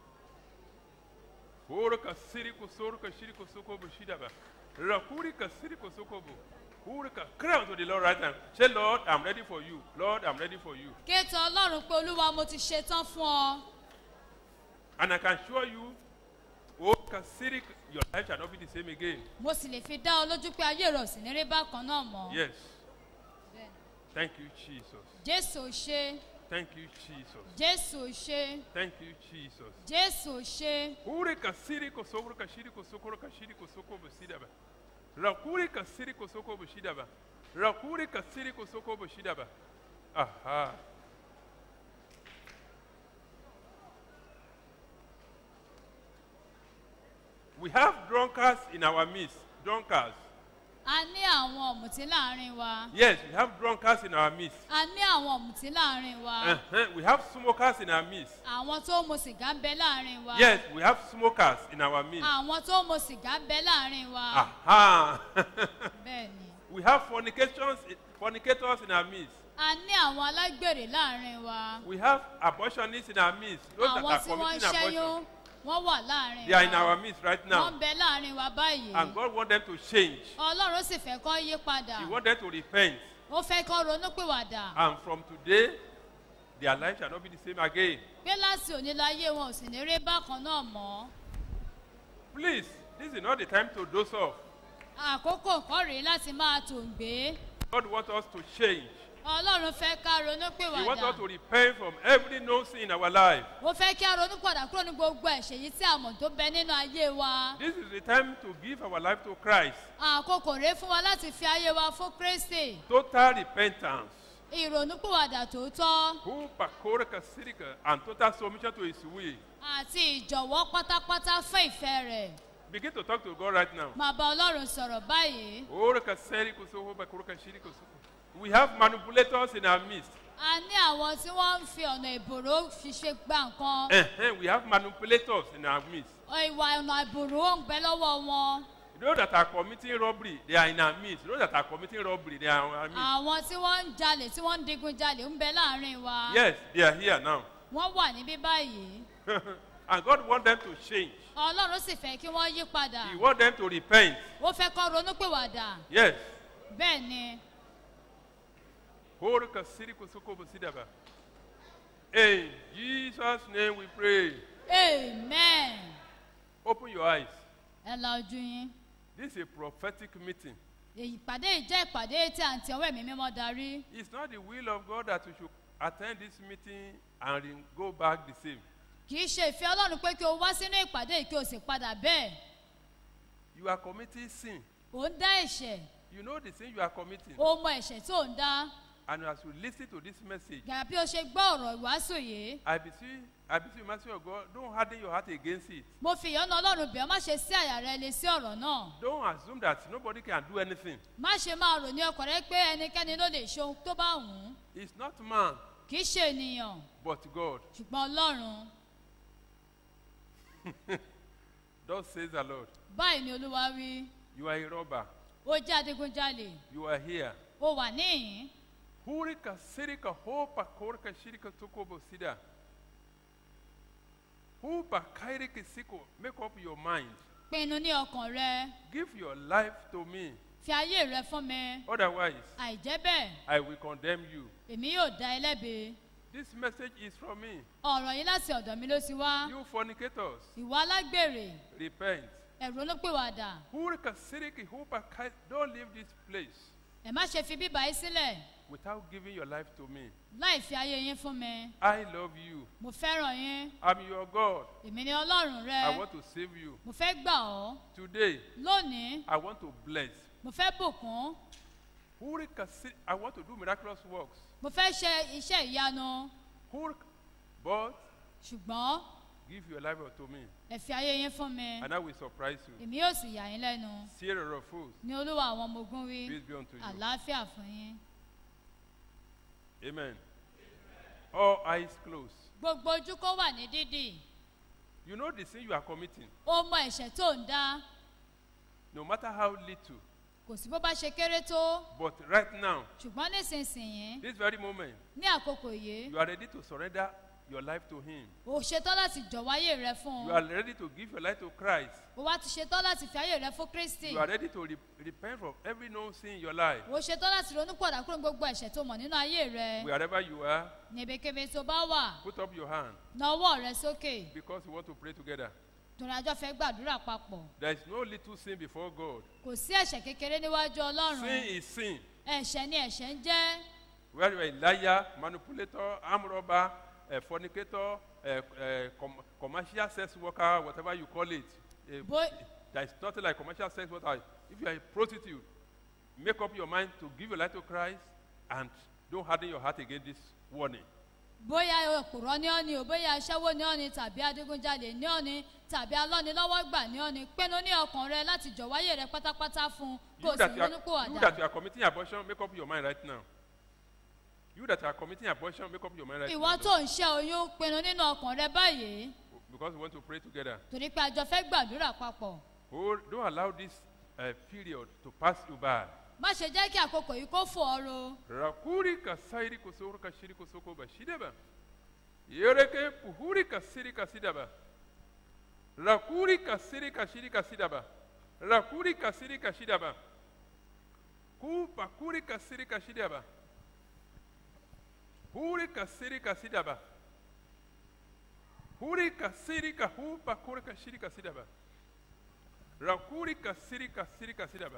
Speaker 7: Oroka siri kuso, oroka shiri kuso ko bashidaba. Rakuri ka siri kuso ko bo. Oroka cry unto the Lord right now. Say, Lord, I'm ready for you. Lord, I'm ready for you.
Speaker 9: kéètò ọlọ́run pé olúwa mo ti ṣetán fún ọ
Speaker 7: And I can assure you, oh, Kasiri, your life shall not be the same again.
Speaker 9: mo sì lè fi dá ọ lójú pé ayé rẹ ò sì ní rí bákan náà mọ́
Speaker 7: Yes.
Speaker 9: Bẹ́ẹ̀ni.
Speaker 7: Thank you, Jesus.
Speaker 9: jésù ò ṣe
Speaker 7: Thank you, Jesus.
Speaker 9: jésù ò ṣe
Speaker 7: Thank you, Jesus.
Speaker 9: jésù ò ṣe
Speaker 7: Ure kasiri kosokoro kashiri kosokoro kashiri kosoko bosidaba. Rakuri kasiri kosoko bosidaba. Rakuri kasiri kosoko bosidaba. Aha. We have drunkards in our midst. Drunkards.
Speaker 9: a ní àwọn ọ̀mùtí láàrin wa
Speaker 7: Yes, we have drunkards in our midst.
Speaker 9: a ní àwọn ọ̀mùtí láàrin wa
Speaker 7: Uh-huh. We have smokers in our midst.
Speaker 9: àwọn tó ń mu sìgá ń bẹ láàrin wa
Speaker 7: Yes, we have smokers in our midst.
Speaker 9: àwọn tó ń mu sìgá ń bẹ láàrin wa
Speaker 7: Aha.
Speaker 9: bẹ́ẹ̀ ni
Speaker 7: we have fornications, fornicators in our midst.
Speaker 9: a ní àwọn alágbèrè láàrin wa
Speaker 7: We have abortionists in our midst. Those that
Speaker 9: àwọn
Speaker 7: are
Speaker 9: tí wọ́n ń
Speaker 7: committing
Speaker 9: ṣẹ́yún
Speaker 7: abortion.
Speaker 9: wọ́n wà láàrin
Speaker 7: They are in
Speaker 9: wa
Speaker 7: our midst right
Speaker 9: wọ́n
Speaker 7: now.
Speaker 9: ń bẹ láàrin wa báyìí
Speaker 7: And God wants them to change.
Speaker 9: ọlọ́run sì fẹ́ kọ́ yí padà
Speaker 7: He wants them to repent.
Speaker 9: ó fẹ́ kọ́ ronúpìwàdà
Speaker 7: And from today, their life shall not be the same again.
Speaker 9: pé láti òní láyé wọn ò sì ní rí bákan náà mọ́
Speaker 7: Please, this is not the time to doze off.
Speaker 9: àkókò kọ́ rèé láti máa tòǹgbé
Speaker 7: God wants us to change.
Speaker 9: ọlọ́run fẹ́ ká
Speaker 7: He wants
Speaker 9: ronúpìwàdà
Speaker 7: us to repent from every known sin in our life.
Speaker 9: ó fẹ́ kí a ronúpìwàdà kúrò ní gbogbo ẹ̀ṣẹ̀ yìí tí a mọ̀ tó bẹ nínú ayé wa
Speaker 7: This is the time to give our life to Christ.
Speaker 9: àkókò rèé fún wa láti fi ayé wa fún kristi
Speaker 7: Total repentance.
Speaker 9: ìrònúpìwàdà tòótọ́
Speaker 7: Who pakora kasirika and total submission to his will.
Speaker 9: àti ìjọ̀wọ́ pátápátá fún ìfẹ́ rẹ̀
Speaker 7: Begin to talk to God right now.
Speaker 9: máa bá ọlọ́run sọ̀rọ̀ báyìí
Speaker 7: Ora kaseri kusoko bakora kashiri kusoko. We have manipulators in our midst.
Speaker 9: a ní àwọn tí wọ́n ń fi ọ̀nà ìbòrò fi ṣe gba nǹkan
Speaker 7: Uh-huh. We have manipulators in our midst.
Speaker 9: ìwà ọ̀nà ìbòrò ń bẹ lọ́wọ́ wọn
Speaker 7: Those that are committing robbery, they are in our midst. Those that are committing robbery, they are in our midst.
Speaker 9: àwọn tí wọ́n ń jalè tí wọ́n ń digun jalè ń bẹ láàrin wa
Speaker 7: Yes, they are here now.
Speaker 9: wọ́n wà níbí báyìí
Speaker 7: and God wants them to change.
Speaker 9: ọlọ́run sì fẹ́ kí wọ́n yí padà
Speaker 7: He wants them to repent.
Speaker 9: ó fẹ́ kọ́ ronúpìwàdà
Speaker 7: Yes.
Speaker 9: bẹ́ẹ̀ ni
Speaker 7: Ora kasiri kusoko basidaba. In Jesus' name we pray.
Speaker 9: amen
Speaker 7: Open your eyes.
Speaker 9: ẹ la ojú yín
Speaker 7: This is a prophetic meeting.
Speaker 9: ìpàdé yìí jẹ́ ìpàdé tí à ń ti ọwọ́ ẹ̀mí mímọ́ darí
Speaker 7: It's not the will of God that you should attend this meeting and re- go back the same.
Speaker 9: kì í ṣe ìfẹ́ ọlọ́run pé kí o wá sínú ìpàdé yìí kí o sì padà bẹ́ẹ̀
Speaker 7: You are committing sin.
Speaker 9: ò ń dá ẹ̀ṣẹ̀
Speaker 7: You know the sin you are committing.
Speaker 9: o mọ ẹ̀ṣẹ̀ tó ń dá
Speaker 7: And as you listen to this message,
Speaker 9: gàrà bí o ṣe gbọ́ ọ̀rọ̀ ìwàásù yìí
Speaker 7: I beseech, I beseech you, mercy of God, don't harden your heart against it.
Speaker 9: mo fi ìyọ́nà ọlọ́run bẹ̀ ọ́ má ṣe sí àyà rẹ lé sí ọ̀rọ̀ náà
Speaker 7: Don't assume that nobody can do anything.
Speaker 9: má ṣe máa rò ní ọkọ̀ rẹ pé ẹnikẹ́ni ló lè ṣe ohun tó bá wù ú
Speaker 7: It's not man,
Speaker 9: kì í ṣe ènìyàn
Speaker 7: but God.
Speaker 9: ṣùgbọ́n ọlọ́run
Speaker 7: Thus says the Lord.
Speaker 9: báyìí ni olúwa wí
Speaker 7: You are a robber.
Speaker 9: ó jẹ́ adigunjalè
Speaker 7: You are here.
Speaker 9: ó wà níhìn
Speaker 7: Hurika sirika hopa korka shirika tukobo sida. Hupa kairiki siko. Make up your mind.
Speaker 9: pinnu ní ọkàn rẹ
Speaker 7: Give your life to me.
Speaker 9: fi ayé rẹ fún mi
Speaker 7: Otherwise,
Speaker 9: àìjẹ́ bẹ́ẹ̀
Speaker 7: I will condemn you.
Speaker 9: èmi yóò dá ẹ lẹ́bi
Speaker 7: This message is from me.
Speaker 9: ọ̀rọ̀ yìí láti ọ̀dọ̀ mi ló ti wá
Speaker 7: You fornicators,
Speaker 9: ìwà alágbèrè
Speaker 7: repent.
Speaker 9: ẹ̀rọ olópèwàdà
Speaker 7: Hurika siriki hupa kai. Don't leave this place.
Speaker 9: ẹ má ṣe fi bíbá yín sílẹ̀
Speaker 7: without giving your life to me.
Speaker 9: láì fi ayé yín fún mi
Speaker 7: I love you.
Speaker 9: mo fẹ́ràn yín
Speaker 7: I'm your God.
Speaker 9: èmi ni ọlọ́run rẹ
Speaker 7: I want to save you.
Speaker 9: mo fẹ́ gbà ọ́
Speaker 7: Today,
Speaker 9: lónìí
Speaker 7: I want to bless.
Speaker 9: mo fẹ́ bùkún
Speaker 7: Who can see- I want to do miraculous works.
Speaker 9: mo fẹ́ ṣe iṣẹ́ ìyanu
Speaker 7: Who, but
Speaker 9: ṣùgbọ́n
Speaker 7: give your life unto me,
Speaker 9: ẹ fi ayé yín fún mi
Speaker 7: and I will surprise you.
Speaker 9: èmi yóò sì yà yín lẹ́nu
Speaker 7: Sierra of fools,
Speaker 9: ní olúwa àwọn ọmọ ogun wí
Speaker 7: peace be unto you.
Speaker 9: àlàáfíà fún yín
Speaker 7: Amen. All eyes closed.
Speaker 9: gbogbo ojú kó wà ní dídì
Speaker 7: You know the sin you are committing,
Speaker 9: ó mọ ẹ̀ṣẹ̀ tó ń dá
Speaker 7: no matter how little.
Speaker 9: kò sí bó bá ṣe kéré tó
Speaker 7: But right now,
Speaker 9: ṣùgbọ́n nísinsìnyí
Speaker 7: this very moment,
Speaker 9: ní àkókò yìí
Speaker 7: you are ready to surrender your life to Him.
Speaker 9: o ṣetán láti jọ̀wọ́ ayé rẹ fún
Speaker 7: You
Speaker 9: un
Speaker 7: are ready to give your life to Christ.
Speaker 9: o wá ti ṣetán láti fi ayé rẹ fún kristi
Speaker 7: You are ready to re- repent from every known sin in your life.
Speaker 9: o ṣetán láti ronú pọ̀dà kúrò ní gbogbo ẹ̀ṣẹ̀ tó mọ̀ nínú ayé rẹ
Speaker 7: Wherever you are,
Speaker 9: níbikíbi tó bá wà
Speaker 7: put up your hand
Speaker 9: na ọwọ́ rẹ sókè
Speaker 7: because we want to pray together.
Speaker 9: torí àjọ fẹ́ gbàdúrà papọ̀
Speaker 7: There is no little sin before God.
Speaker 9: kò sí ẹ̀ṣẹ̀ kékeré níwájú
Speaker 7: Sin
Speaker 9: ọlọ́run
Speaker 7: is sin.
Speaker 9: ẹ̀ṣẹ̀ ni ẹ̀ṣẹ̀ ń jẹ́
Speaker 7: Whether you are a liar, manipulator, arm robber, a fornicator, a, a com- commercial sex worker, whatever you call it. A-
Speaker 9: Boy-
Speaker 7: there is nothing like commercial sex worker. If you are a prostitute, make up your mind to give your life to Christ and don't harden your heart against this warning.
Speaker 9: bóyá òpùrọ̀ ní ọ́ni o bóyá aṣẹ́wó ní ọ́ni tàbí adigunjalè ní ọ́ni tàbí alọ́nilọ́wọ́gbà ní ọ́ni pinnu ní ọkàn rẹ láti jọ̀wọ́ ayé rẹ pátápátá fún un kó o
Speaker 7: You
Speaker 9: sì
Speaker 7: that, you
Speaker 9: ronú
Speaker 7: are,
Speaker 9: pò
Speaker 7: you that
Speaker 9: àdá
Speaker 7: you are committing abortion, make up your mind right now. You that are committing abortion, make up your mind right
Speaker 9: ìwọ
Speaker 7: now.
Speaker 9: tó ń ṣe oyún pinnu nínú ọkàn rẹ báyìí
Speaker 7: Because we want to pray together.
Speaker 9: torí pé àjọ fẹ́ gbàdúrà papọ̀
Speaker 7: Oh, don't allow this uh, period to pass you by.
Speaker 9: má ṣe jẹ́ kí àkókò yìí kó fò ọ́ ro
Speaker 7: Rakuri ka sairi ko soro ka shiri ko soko ba shidaba. Yereke puhuri ka siri ka sidaba. Rakuri ka siri ka shiri ka sidaba. Rakuri ka siri ka shidaba. Ku pakuri ka siri ka shidaba. Huri ka siri ka sidaba. Huri ka siri ka hu pakuri ka shiri ka sidaba. Rakuri ka siri ka siri ka sidaba.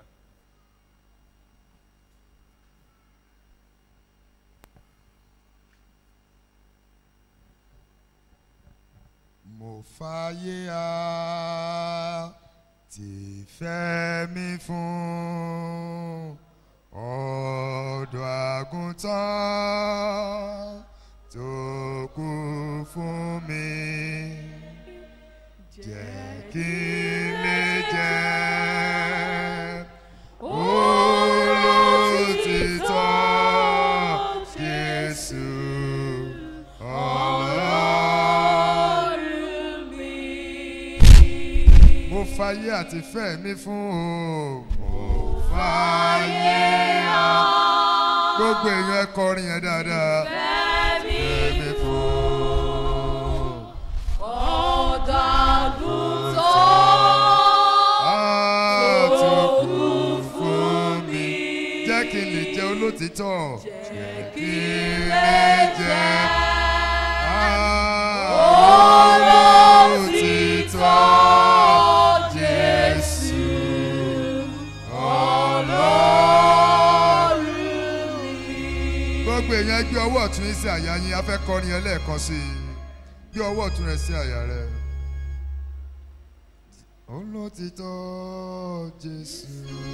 Speaker 10: mo fàyè á ti fẹ́ mi fún ọ̀dọ̀ àgùntàn tó kú fún mi jẹ́ kí n lè jẹ́ olótìtọ́ Jésù ọlọ́run mo fàyè àti fẹ́ mi fún o mo fàyè á gbogbo èèyàn ẹ kọrin yẹn dáadáa fẹ́ mi fún àtúkù fún mi jẹ́ kí n lè jẹ́ olótìtọ́ jẹ́ kí n lè jẹ́ olótìtọ́ Jésù ọlọ́run gbogbo èèyàn gbé ọwọ́ ọ̀tún yín sí àyà yín a fẹ́ kọrin yẹn lẹ́ẹ̀kan sí i gbé ọwọ́ ọ̀tún rẹ sí àyà rẹ. olótìtọ́ Jésù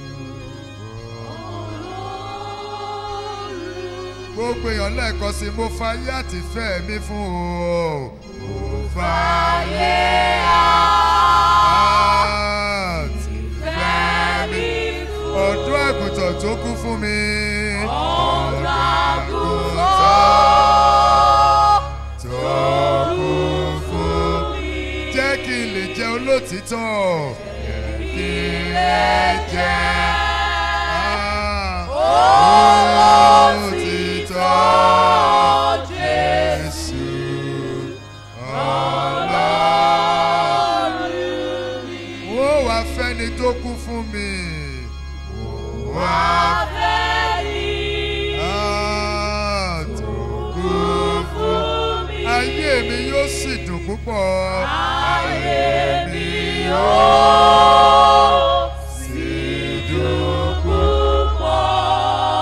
Speaker 10: gbogbo èèyàn lẹ́ẹ̀kan sí i mo fàyè àti fẹ́ mi fún o mo fàyè àti fẹ́ mi fún ọ̀dọ́ àgùntàn tó kú fún mi. ọ̀dọ́ àgùntàn tó kú fún mi. jẹ́ kí n lè jẹ́ olótìtọ́. jẹ́ kí n lè jẹ́ olótìtọ́. Jésù ọlọ́run. Wọ́n wá fẹ́ni tó kú fún mi. Wọ́n wá Ah, tó kú fún mi. Ayé mi yóò sì dùn púpọ̀. Ayé mi yóò sì dùn púpọ̀.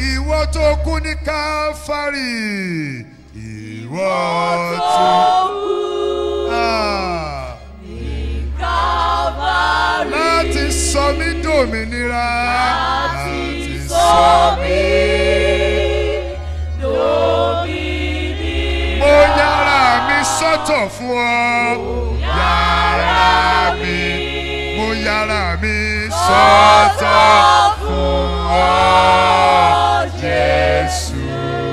Speaker 10: ìwọ tó kú ní káfárì ìwọ tó Ah, láti sọ mí dòmìnira láti sọ mí mo yára mi sọ́tọ̀ fún ọ yára mi mo yára mi sọ́tọ̀ fún ọ jésù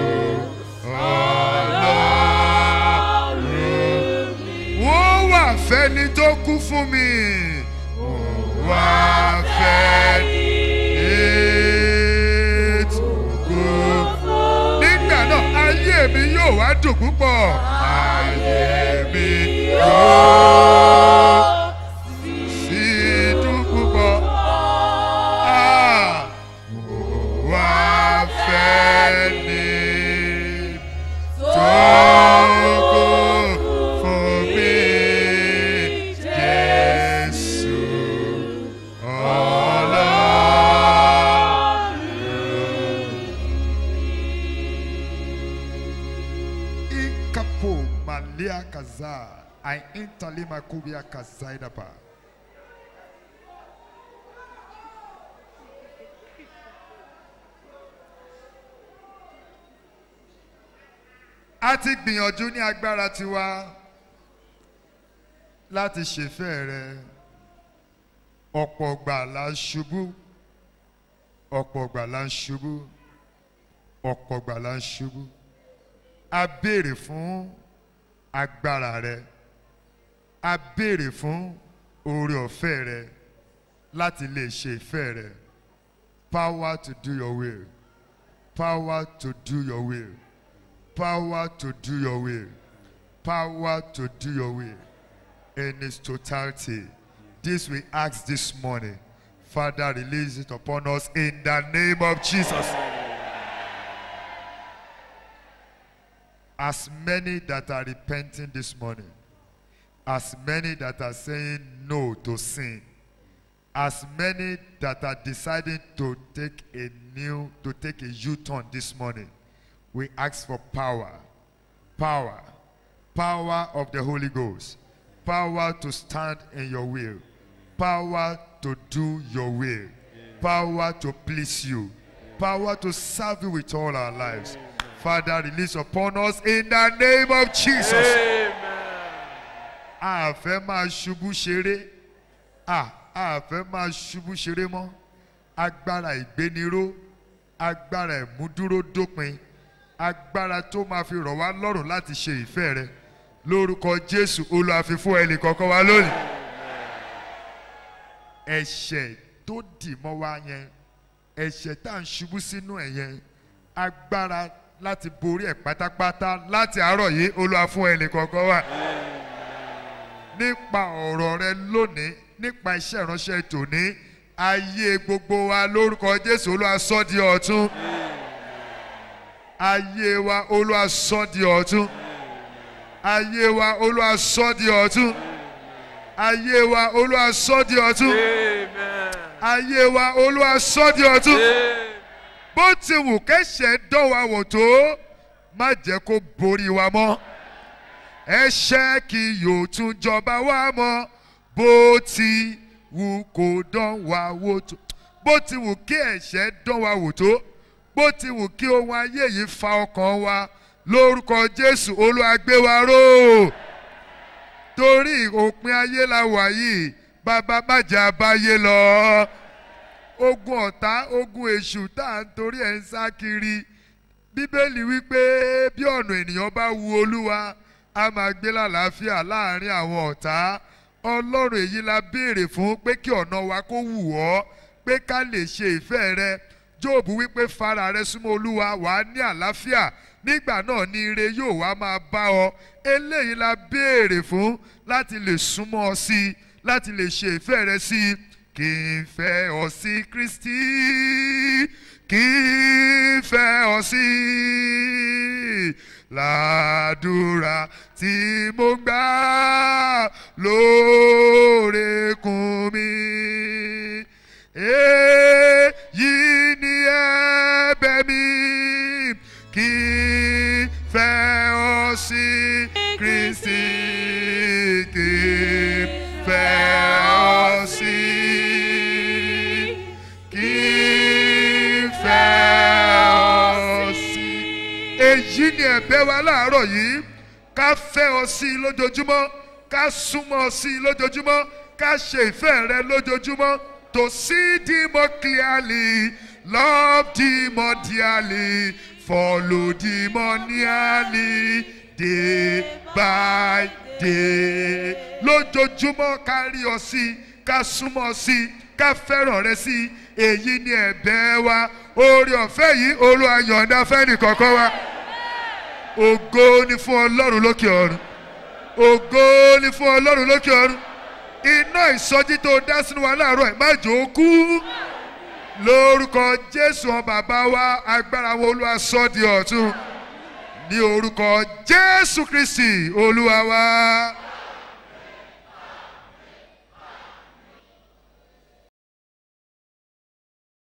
Speaker 10: ọlọ́run wọ́n wà fẹ́ni tó kú fún mi wọ́n wà fẹ́ni tó kú nígbà náà ayé mi yóò wá dùn púpọ̀ ayé mi yóò sì dùn púpọ̀ Ah, mo wá fẹ́ ni tó kú fún mi Jésù ọlọ́run. Ikapo malia kaza, ai intalima kubia kazaidaba. a ti gbìyànjú ní agbára tiwa láti ṣèfẹ́ rẹ ọ̀pọ̀ gbà la ń ṣubú ọ̀pọ̀ gbà la ń ṣubú ọ̀pọ̀ gbà la ń ṣubú a béèrè fún agbára rẹ a béèrè fún oore ọ̀fẹ́ rẹ láti lè ṣe ìfẹ́ rẹ power to do your will power to do your will power to do your will power to do your will in its totality this we ask this morning father release it upon us in the name of jesus as many that are repenting this morning as many that are saying no to sin as many that are deciding to take a new to take a u-turn this morning we ask for power power power of the holy ghost power to stand in your will power to do your will power to please you power to serve you with all our lives father release upon us in the name of jesus a fẹ́ máa ṣubú ṣeré a a fẹ́ máa ṣubú ṣeré mọ́ agbára ìgbéniró agbára ìmúdúró dópin agbára tó máa fi rọ̀ wá lọ́rùn láti ṣe ìfẹ́ rẹ lórúkọ jésù olùwàfi fún ẹnì kọ̀ọ̀kan wa lónìí ẹ̀ṣẹ̀ tó dì mọ́ wa yẹn ẹ̀ṣẹ̀ tá à ń ṣubú sínú ẹ̀ yẹn agbára láti borí ẹ̀ pátápátá láti àárọ̀ yìí olúwa fún ẹnì kọ̀ọ̀kan wa nípa ọ̀rọ̀ rẹ lónìí nípa iṣẹ́ ìránṣẹ́ tòní ayé gbogbo wa lórúkọ jésù olúwa sọ́ di ọ̀tún ayé wa olúwa sọ́ di ọ̀tún ayé wa olúwa sọ́ di ọ̀tún ayé wa olúwa sọ́ di ọ̀tún ayé wa olúwa sọ́ di ọ̀tún bó ti wù kẹ́sẹ̀ dánwà wò tó má jẹ́ kó borí wa mọ́ ẹ̀ṣẹ̀ kì yóò tún jọba wa mọ́ bó ti wù kó dán wa wò tó bó ti wù kí ẹ̀ṣẹ̀ dán wa wò tó bó ti wù kí ohun ayé yìí fa ọkàn wa lórúkọ jésù olúwa gbé wa ró torí òpin ayé la wà yìí bàbá bàjẹ́ abáyé lọ ogun ọ̀tá ogun èṣù tá à ń torí ẹ̀ ń sá kiri bíbélì wípé bí ọ̀nà ènìyàn bá wu olúwa a máa gbé lálàáfíà láàrin àwọn ọ̀tá ọlọ́run èyí la béèrè fún pé kí ọ̀nà wa kó wù ọ́ pé ká lè ṣe ìfẹ́ rẹ jóòbù wípé fara rẹ súnmọ́ olúwa wà á ní àlàáfíà nígbà náà ni ire yóò wá máa bá ọ eléyìí la béèrè fún láti lè súnmọ́ ọ sí i láti lè ṣe ìfẹ́ rẹ sí i kì í fẹ́ ọ sí kristi kì í fẹ́ ọ sí làdúrà tí mo gbà lóòrèkùn mi èyí ni ẹ̀bẹ̀ mi ẹ̀bẹ̀ wa láàárọ̀ yìí ká fẹ́ ọ sí i lójoojúmọ́ ká súnmọ́ ọ sí i lójoojúmọ́ ká ṣe ìfẹ́ rẹ lójoojúmọ́ to see thee more clearly love thee more dearly follow thee more nearly day by day lójoojúmọ́ ká rí ọ sí i ká súnmọ́ ọ sí i ká fẹ́ràn rẹ sí i èyí ni ẹ̀bẹ̀ wa oore ọ̀fẹ́ yìí olúwa yọ̀ǹda fẹ́ni kọ̀ọ̀kan wa ògo ni fún ọlọ́run lókè ọ̀run ògo ni fún ọlọ́run lókè ọ̀run iná ìsọjí tó dá sínú wa láàárọ̀ ẹ̀ má jò ó kú lórúkọ jésù ọ bàbá wa agbára wo olúwa sọ di ọ̀tún ní orúkọ jésù kristi olúwa wa.